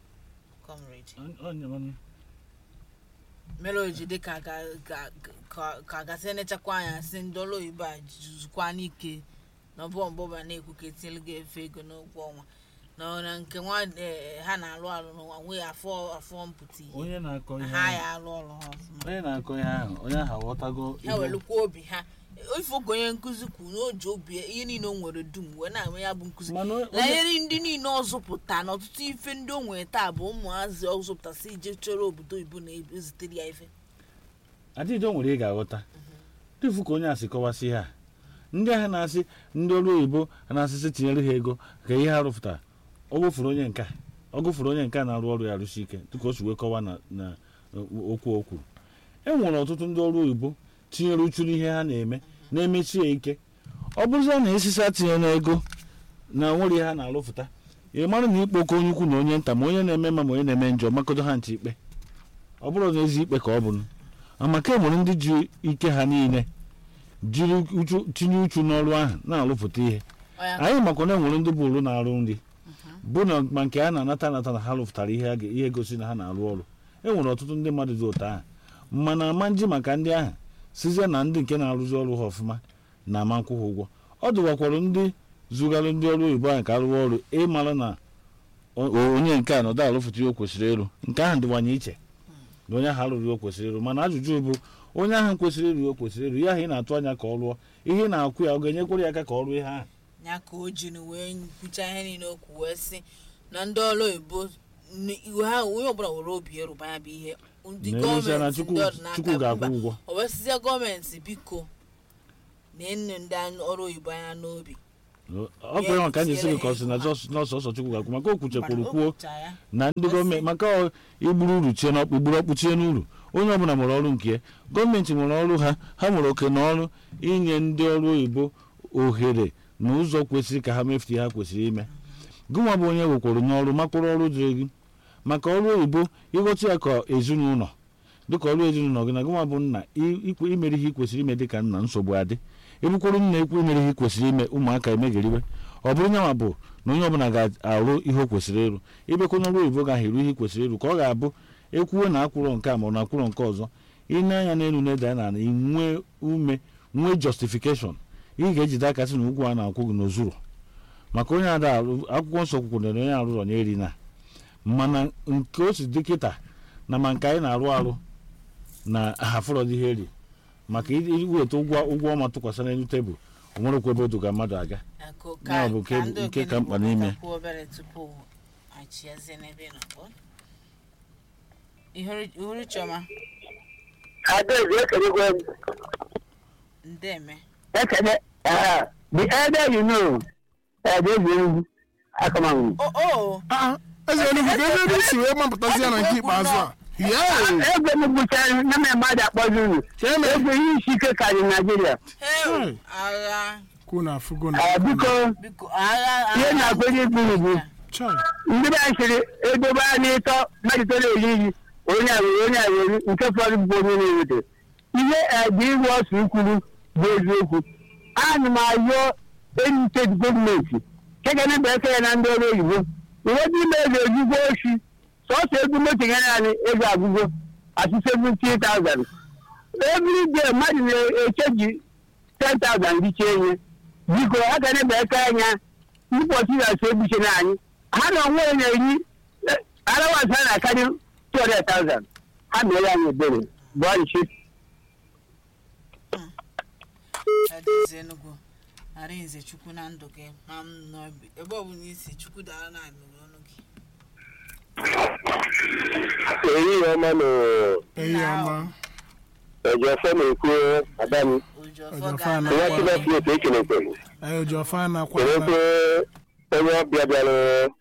comrade mere oji dị ka ka gasị nechakwa anya si ndị ọrụ oyibo a juzukwa n'ike na ọbụ ọbụba na-ekwu ka etinyelu gị efe ego n'ụgwọ ọnwa na nke nwa ha na-alụ alụ n'ụwa nwee afọ afọ mpụta onye na-akọ ihe ha ya alụ ọrụ ha ọfụma onye na-akọ ihe ahụ onye ahụ aghọtago ha welukwa obi ha ife oge onye nkụzi kwuru na o ji obi ihe niile o nwere dum wee na-eme ya bụ nkụzi Mana onye- na ihe ndị niile ọ zụpụta na ọtụtụ ife ndị o nwere taa bụ ụmụazị ọ zụpụtasị ije chọrọ obodo oyibo na-ezitere ya ife adịdo nwere ị ga-aghọta dịfu ka onye asị kọwasị ihe a ndị ahụ na-asị ndị ọrụ oyibo na-asịsị tinyere ha ego ka ihe ha rụpụtara ọ gụfuru onye nka ọ gụfuru onye nka na-arụ ọrụ ya arụsi ike dịka o si wee kọwa na na okwu o kwuru e nwere ọtụtụ ndị ọrụ oyibo tinyere uchu n'ihe ha na-eme na-emechi ya ike ọ bụrụzie na esisa tinye n'ego na nwere ihe ha na-arụpụta ị mara na ikpe oke onye ukwu na onye nta ma onye na-eme mma ma onye na-eme njọ makodo ha nche ikpe ọ bụrụ na ezi ikpe ka ọ bụ amaka enwere ndị ji ike ha niile jiri uchu tinye uchu n'ọrụ ahụ na-arụpụta ihe Ọ ya anyị makwa na enwere ndị bụ olu na-arụ nri bụ na ma nke a na-anata anata na ha rụpụtara ihe a ga- ihe gosi na ha na-arụ ọrụ enwere ọtụtụ ndị mmadụ dị ụtọ ahụ mana ama nji maka ndị ahụ sizie na ndị nke na-arụzi ọrụ ha ọfụma na ama nkwụ ha ụgwọ ọ dụwakwara ndị zụgarụ ndị ọrụ oyibo ahụ ka arụwa ọrụ ịmara na o- o- onye nke a nọdụ arụpụta ihe o kwesịrị ịrụ nke ahụ dịwanye iche na onye ahụ arụrụ ihe o kwesịrị ịrụ mana ajụjụ bụ onye ahụ kwesịrị ịrụ ihe o kwesịrị ịrụ ya ahụ ị na-atụ anya ka ọ rụọ ihe ị na-akwụ ya ọ ga-enyekwara ya aka ka ọ rụọ ihe ahụ ya ka o ji wee kwucha ihe niile okwu wee sị na ndị ọrụ oyibo n- iwe ha onye ọbụla were obi eruba ya bụ ihe ndị Na-emesia na gọọmenti Chukwu- ndị ọdịnaka Chukwu ga-akwụ mba, ụgwọ. o wesizie gọọmenti biko na-enu ndị anyị- ọrụ oyibo anya n'obi ọ bụ ya ka anyị sị gị ka ọ sị na jọs- n'ọsọsọ chukwu ga-akwụ maka o kwuchekwuru Mana o kwuo kwucha ya. na ndị Kwesị. gọọmenti maka ọ igburu uru chie n'ọkpụ igburu ọkpụ chie n'uru onye ọbụla nwere ọrụ nke ya gọọmenti nwere ọrụ ha ha nwere oke na ọrụ inye ndị ọrụ oyibo ohere na ụzọ kwesịrị ka ha mefute ha kwesịrị ime gịnwa bụ onye wekwara nye ọrụ makwụrụ ọrụ dịrị gị maka ọrụ oyibo ịghọta ya ka ezinụlọ dịka ọrụ ezinụlọ gị na gịnwa bụ nna i- ikwe- imere ihe ị kwesịrị ime dịka nna nsogbu adị ebukwuru nna ekwu imere ihe ị kwesịrị ime ụmụaka emegeriwe ọ bụrụ nyanwa bụ na onye ọbụla ga-arụ ihe o kwesịrị ịrụ ịbịakwa n'ọrụ oyibo gaghị eru ihe ị kwesịrị ịrụ ka ọ ga-abụ ekwuwe na akwụrụ nke a ma ọ na akwụrụ nke ọzọ ịne anya n'elu na-eda na ala inwee ume nwee justification ị ga-ejide aka sị na ụgwọ a na-akwụ gị n'ozuru maka onye ada arụ akwụkwọ nsọ kwukwuru na onye arụrọ na eri na mana nke o si dị kịta na ma nke anyị na-arụ arụ na hafụrọ dị ihe eri maka i- iweta ụgwọ ụgwọ ọma tụkwasị n'elu tebụl o nwerekwa ebe odoga mmadụ aga Akụ Ya ka bụ nke- ka ndị nke ka okenye mkpa Igbo n'ime. kwuo obere tupu anyị chịazie n'ebe ị nọ ọ? Ihuru ihuru chiọma Adaeze ekelegwe m. ndeme Ekele. ah, The elder you know, Adaeze Enugu, Akamangu. o o Ah, eze Enugu ka ebe ebe isi wee mapụtazi ya na nke ikpeazụ a yee Ego m gbụchara na m mmadụ akpọzi unu. Cheme. Ego ihe isi ike karịrị Naịjirịa. heu Hey. agha kwuo na afụgo na Ah, Biko, biko agha ihe agha na-akwenye ikpuru bụ Chai. ndị be anyị sịrị edobe anyị ịtọ mmadụ toro eri iri onye a were onye a were nke fọdụ bụ onye na-ewete ihe eji ịrụ ọsụ ikwuru bụ eziokwu ana m ayọ enyi steeti gọọmenti kekene bụ ekere na ndị ọrụ oyibo ụfọdụ ime ego ejigbo ochi sọsọ ego moto nyere anyị ego agụgo asị 70,000 every day mmadụ na-echeji 10,000 dịcha enye biko ha ga na-ebe eke anya ụbọchị na-asị egbuche na anyị ha na onwe ya na-eyi arawasị ha na-akarị 200,000 ha mere anyị ebere bụ ọchịchị Adaeze Enugu arinze chukwu na ndụ gị ma m nọ ebe- ebe ọ bụla isi chukwu dara na anụrụ ọnụ gị ehihie ọma na eyi ọma ejiọfọ na-ekwu adam Ojofọ Ojofọ ga ana- na nwa chineke ekenekwe anyị oji ọfa na-akwa kelekwe onye ọbịa bịara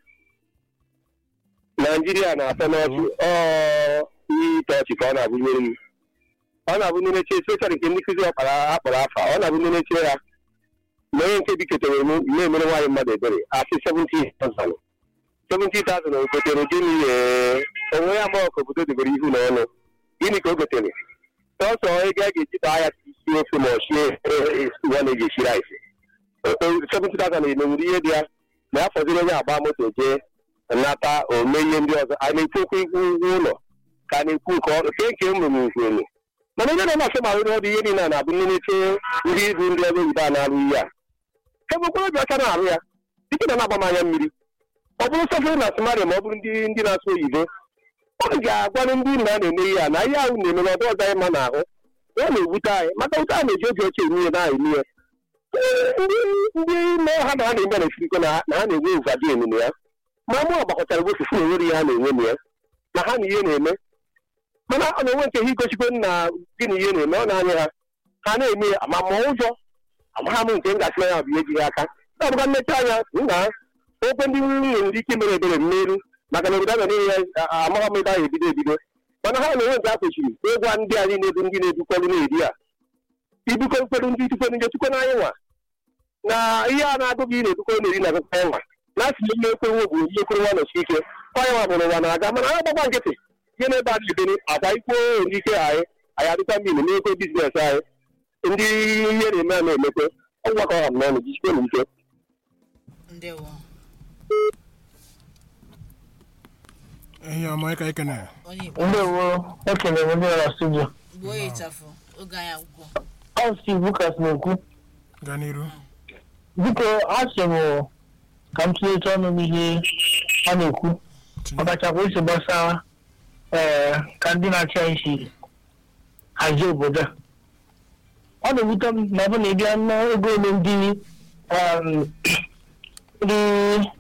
naijiria na-atọ n'ọchị ọ ihe ite ọchị ka ọ na-abụnyere m ọ na-abụ ndị na-eche especially nke ndị nkụzi ọkpara akpọrọ afa ọ na-abụ ndị na-eche ya na onye nke biketere m na-emere nwaanyị mmadụ ebere asị 70,000 70,000 o gotere gịnị ee onwe ya ma ọkụ obodo debere ihu na ọnụ gịnị ka o gotere sọsọ ego a ga-eji taa ya isi ofe ma ọ sie ya na-eji esi rice 70,000 emenwuru ihe dị ya na ya fọdụrụ onye agba moto jee nata ome ihe ndị ọzọ a na-ekwekwa ikwu ụgwọ ụlọ ka a na-ekwu nke ọrụ ke nke ụmụ n'ukwu elu mana onye na-amasị ma ahụ ọdụ ihe niile a na-abụ ndị na-eche ndị ibu ndị ọrụ oyibo a na-arụ ihe a ebekwara obi ọcha na-arụ ya dịka na na-agba m anya mmiri ọ bụrụ sọfere na somalia ma ọ bụrụ ndị ndị na-asụ oyibo ọ ga-agwanụ ndị nna na-eme ihe a na ihe ahụ na-eme na ọdụ ọzọ anyị ma n'ahụ ọ na-ewute anyị maka ụta a na-eji obi oche eme ihe na-eme ihe ndị ndị ime ha na ha na-eme na esiriko na na ha na-enwe ụvadi ememe ya ma mụ agbakọtara bụ ofufu na onwere ihe ha na-enwe na ya na ha na ihe na-eme mana ọ na-enwe nke ihe igosikwe na gị na ihe na-eme ọ na-anya ha ha na-eme ya ma ma ụjọ amagha m nke m gasịra ya bụ ihe ji ha aka na-abụga mmechi anya nna okwe ndị nwunye ndị ike mere ebere mmeru maka na obodo a na-enye ya amagha m ebe ahụ ebido ebido mana ha na-enwe nke a kwesịrị ịgwa ndị anyị na-edu ndị na-edukọrụ na-eri a ibukọ mkperụ ndị tukwere ndị tukwe n'anyị nwa na ihe a na-agụ gị na-edukọ na-eri na akụkọ ya nwa na asị ihe ekwe nwe bụ ihe ekwere nwa nọchi ike ọnya nwa bụrụ ụwa na-aga mana ha gbakwa nkịtị ihe na-ebe adị ebere akwa ikwo ndị ike anyị anyị adịkwa mmiri na-ekwe biznes anyị ndị ihe na-eme a na-emekwe ọgwụgwakọ ha m n'ọnụ jisikwe na ike ndewo eyi ọma ịka ekene onye Igbo ndewo ekelere ndị ọrụ studio mgbe oyi ịchafụ oge anyị agwụgwọ ọ steve lucas na-ekwu gaa n'iru biko asị m ka m tinyecha ọnụ n'ihe a na-ekwu tinye ọkachakwa isi gbasara ee ka ndị na-achị anyị si hazie obodo a ọ na-ewute m na ọ bụ na ịbịa n'ego ole ndị um, ndị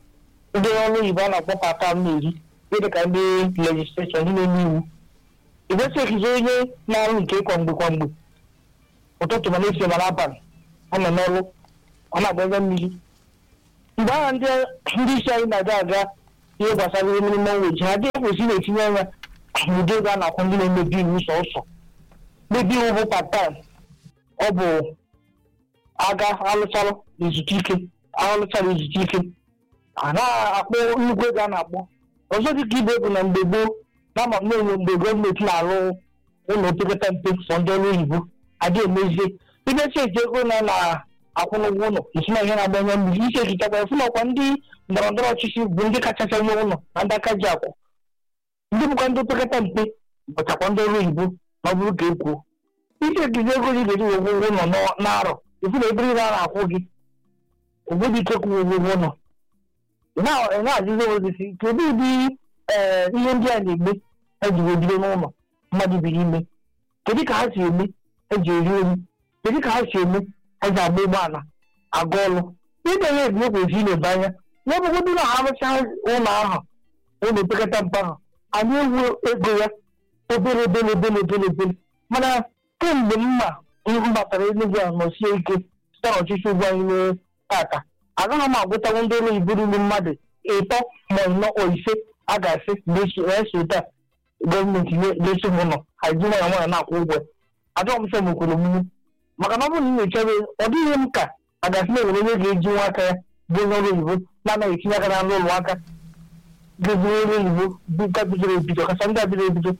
ndị ọrụ oyibo a na-akpọ pata m na-eri dị ka ndị legisleshọn ndị na-eme iwu igwesi ekizi onye na-arụ nke kwa mgbe kwa mgbe ụtụtụ ma na-esi ma n'abalị ọ nọ n'ọrụ ọ na-agba ebe mmiri mgbe ahụ ndị ndị isi anyị na-aga aga ihe gbasara ihe minimum wage ha adịghị kwesịrị na-etinye anya n'ụdị ego a na-akwụ ndị na-emebi iwu sọsọ mebi iwu bụ part-time ọ bụ aga alụcharụ izute ike alụchara izute ike a na-akpọ nnukwu ego a na-akpọ ọzọ dịka ibe bụ na mgbe gboo na ama m na-enwe mgbe gọọmenti na-arụ ụlọ opekata mpe sọ ndị ọrụ oyibo adịghị emezie ibe cheki ego na na-akwụ n'ụgwọ ụlọ esi na ihe na-agbanye mmiri isi ekichakwa efu na ọkwa ndị ndọrọ ndọrọ ọchịchị bụ ndị kachasị nye ụlọ na ndị aka ji akwụ ndị bụkwa ndị opekata mpe bụchakwa ndị ọrụ oyibo na ọ bụrụ ka e kwuo isi ekizi ego gị ga-eji wegwe ụgwọ ụlọ n'arọ efu na ebere ihe a na-akwụ gị ogbebi ike kwụ ụgwọ ụgwọ ụlọ ị na-ajụzi ozisi kedu ụdị ee ihe ndị a na-eme eji ebido n'ụlọ mmadụ biri ime kedu ka ha si eme eji eri ori kedu ka ha si eme eji agba ụgbọala aga ọrụ ịbe ya ebi ekwesị ileba anya n'ọbụgodị na ha rụchaa ụlọ ahụ ụlọ opekata mpe ahụ anyị ewu ego ya obere obere obere obere obere mana kemgbe mma m batara enugwu a nọsie ike site n'ọchịchị ugwu anyị mee tata agaghị m agwụtanwu ndị ụlọ oyibo ruru mmadụ ịtọ ma ịnọ o ise a ga-asị na-esote a gọọmenti na-eso m ụlọ haji nwanyị nwanyị na-akwụ ụgwọ ajọ m sọ m kwuru omume maka na ọ bụrụ na ị na-echebe ọ dịghị m ka a ga-asị na enwere onye ga-eji nwa aka ya bụ onye ọrụ oyibo na-anaghị etinye aka na ụlọ aka ga-eji ọrụ oyibo bụ nke bidoro ebido kacha ndị a bidoro ebido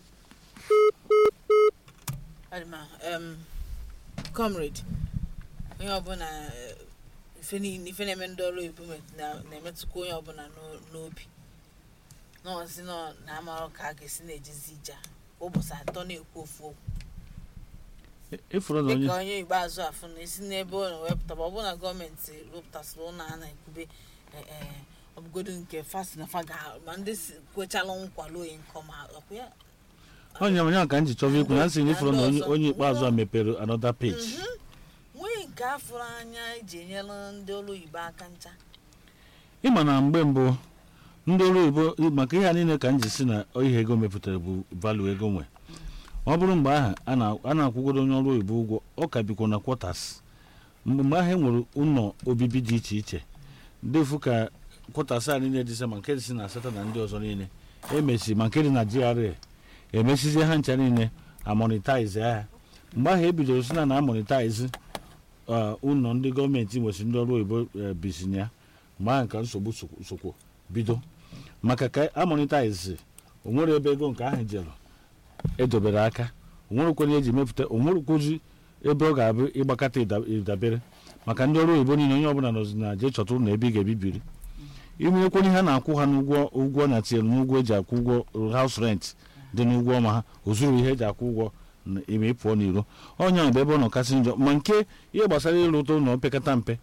adịma em comrade onye ọbụla eh, ife niile- ife na-eme ndị ọrụ oyibo met- na- na-emetụkwa onye ọbụla n'o- n'obi nọọsị nọ na amarụ ka a ga-esi na-ejezi ija ụbọchị atọ na-ekwu ofu okwu ịfụrụ na onye dịka onye ikpeazụ afụ na esi n'ebe ọ na-ewepụta ọ bụrụ na gọọmenti rụpụtasịrị ụlọ a na-ekwube eh, eh, ọbụgodo nke fasi na fa ga ma ndị si kwechalụ nkwalo oyi nkọ ma ọkwa ya onye onye ka m ji chọba ikwu na nsị na ịfụrụ na onye onye ikpeazụ a mepere another page nwee nke afụrụ anya eji enyere ndị ọrụ oyibo aka ncha ịma na mgbe mbụ ndị ọrụ oyibo maka ihe a niile ka m ji si na ihe ego mepụtara bụ valu ego nwe ọ bụrụ mgbe ahụ a na- a na-akwụgoro onye ọrụ oyibo ụgwọ ọ ka bikwa na kwọtas mgbe mgbe ahụ e nwere ụlọ obibi dị iche iche defu ka kwọtas a niile dịsa ma nke dị na asatọ na ndị ọzọ niile emesi ma nke dị na GRA emesizie ha ncha niile amonitaiz ha mgbe ahụ e bidoro si na na amonitaiz ụlọ ndị gọọmenti nwesịrị ndị ọrụ oyibo eh, bisinye ya mgbe ahụ ka nsogbu sokwu- sokwu bido maka ka amonitaiz onwere ebe ego nke ahụ jere edobere aka onwerekwana eji mepụta onwerekwuzi ebe ọ ga-abụ ịgbakọta ịda- ịdabere maka ndị ọrụ oyibo niile onye ọbụla nọzi na jee chọta ụlọ ebe ị ga-ebibiri imenyekwana ihe a na-akwụ ha n'ụgwọ ụgwọ na tinyere n'ụgwọ eji akwụ ụgwọ haus rent dị n'ụgwọ ọma ha ozuru ihe eji akwụ ụgwọ na ime ịpụọ n'iro onye bụ ebe ọ nọ kasị njọ ma nke ihe gbasara ịrụta ụlọ opekata mpe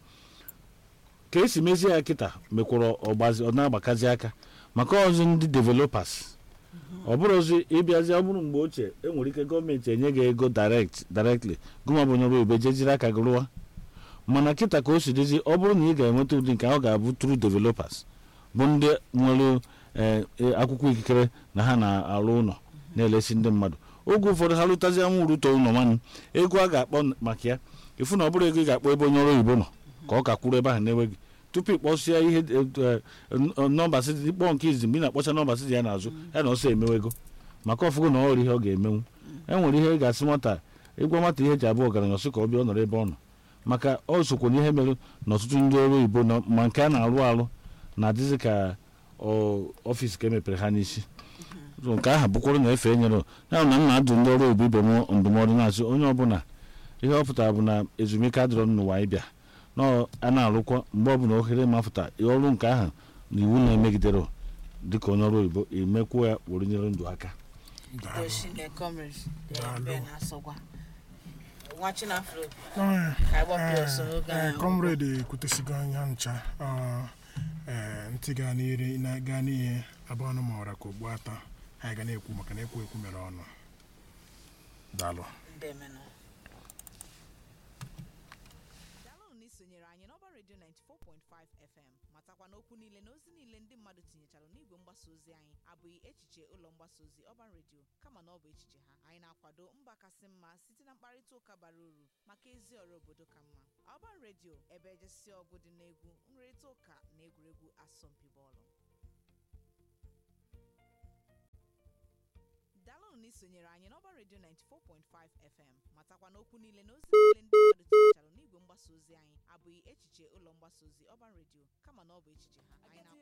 ka esi mezie ya kịta mekwara ọgbazi ọ na-agbakazi aka maka ọzọ ndị developers ọ bụrụ ozi ịbịazi ọ bụrụ mgbe ochie enwere ike gọọmenti enye gị ego direct directly gụma bụ onye ọrụ oyibo jee jiri aka gị rụwa mana kịta ka o si dịzi ọ bụrụ na ị ga-enweta ụdị nke ahụ ga-abụ true developers bụ ndị nwere eh, eh, akwụkwọ ikikere na ha na-arụ ụlọ na-elesi ndị mmadụ oge ụfọdụ ha lụtazi anwụ rute ụlọ nwanne ego a ga-akpọ maka ya ịfụ na ọ bụrụ ego ị ga-akpọ ebe onye ọrụ oyibo nọ ka ọ ka kwuru ebe ahụ na-enweghị tupu ịkpọsịa ihe eh, eh, nọmba siti ịkpọ nke izi mgbe ị na-akpọcha nọmba siti ya n'azụ ya na ọsọ emewe ego maka ọfụgo na ọ nwere ihe ọ ga-emenwu e nwere ihe ị ga-asị nwata ịgwa nwata ihe eji abụ ọgaranya ọsị ka ọ bịa ọ nọrọ ebe ọ nọ maka ọ sokwa na ihe mere na ọtụtụ ndị ọrụ oyibo nọ ma nke a na-arụ arụ na-adịzi ka ọ- ọfịs ka emepere ha n'isi So nke ahụ bụkwara na efe enyere ya na m na-adụ ndị ọrụ oyibo ibe m ndụmọdụ na-asị onye ọbụla ihe ọ pụtara bụ na ezumike adịrọ n'ụwa ịbịa na a na-arụkwa mgbe ọbụla ohere mafụta ọrụ nke ahụ na iwu na-emegidere dịka onye ọrụ oyibo emekwuo ya were nyere ndụ aka Daalụ. doshine comrade Daalụ. ben asọgwa nwa chinafro Eh, ka agbapụ ọsọ eh, n'oge eh, ahụ comrade ekwutesigo anya ncha ọ, eh, ntị gaa n'ire na- gaa n'ihe abụọ ọnụ ma ọra ka ogbu ata anyị ga na-ekwu maka na ekwu ekwu mere ọnụ daalụ ndemenụ daalụnụ na isonyere anyị n'ọba redio 94.5 fm mata matakwa na okwu niile na ozi niile ndị mmadụ tinyechara n'igwe mgbasa ozi anyị abụghị echiche ụlọ mgbasa ozi ọban redio kama na ọ bụ echiche ha anyị na-akwado mba kasị mma site na mkparịta ụka bara uru maka ezi ọrụ obodo ka mma ọban redio ebe ejesi ọgụ dị n'egwu nrịrịta ụka na egwuregwu asọmpi bọọlụ daalụnụ na isonyere anyị n'ọba redio 94.5 fm matakwa na okwu niile na ozi niile ndị mmadụ tinyechara n'igwe mgbasa ozi anyị abụghị echiche ụlọ mgbasa ozi ọban redio kama na ọ bụ echiche ha anyị na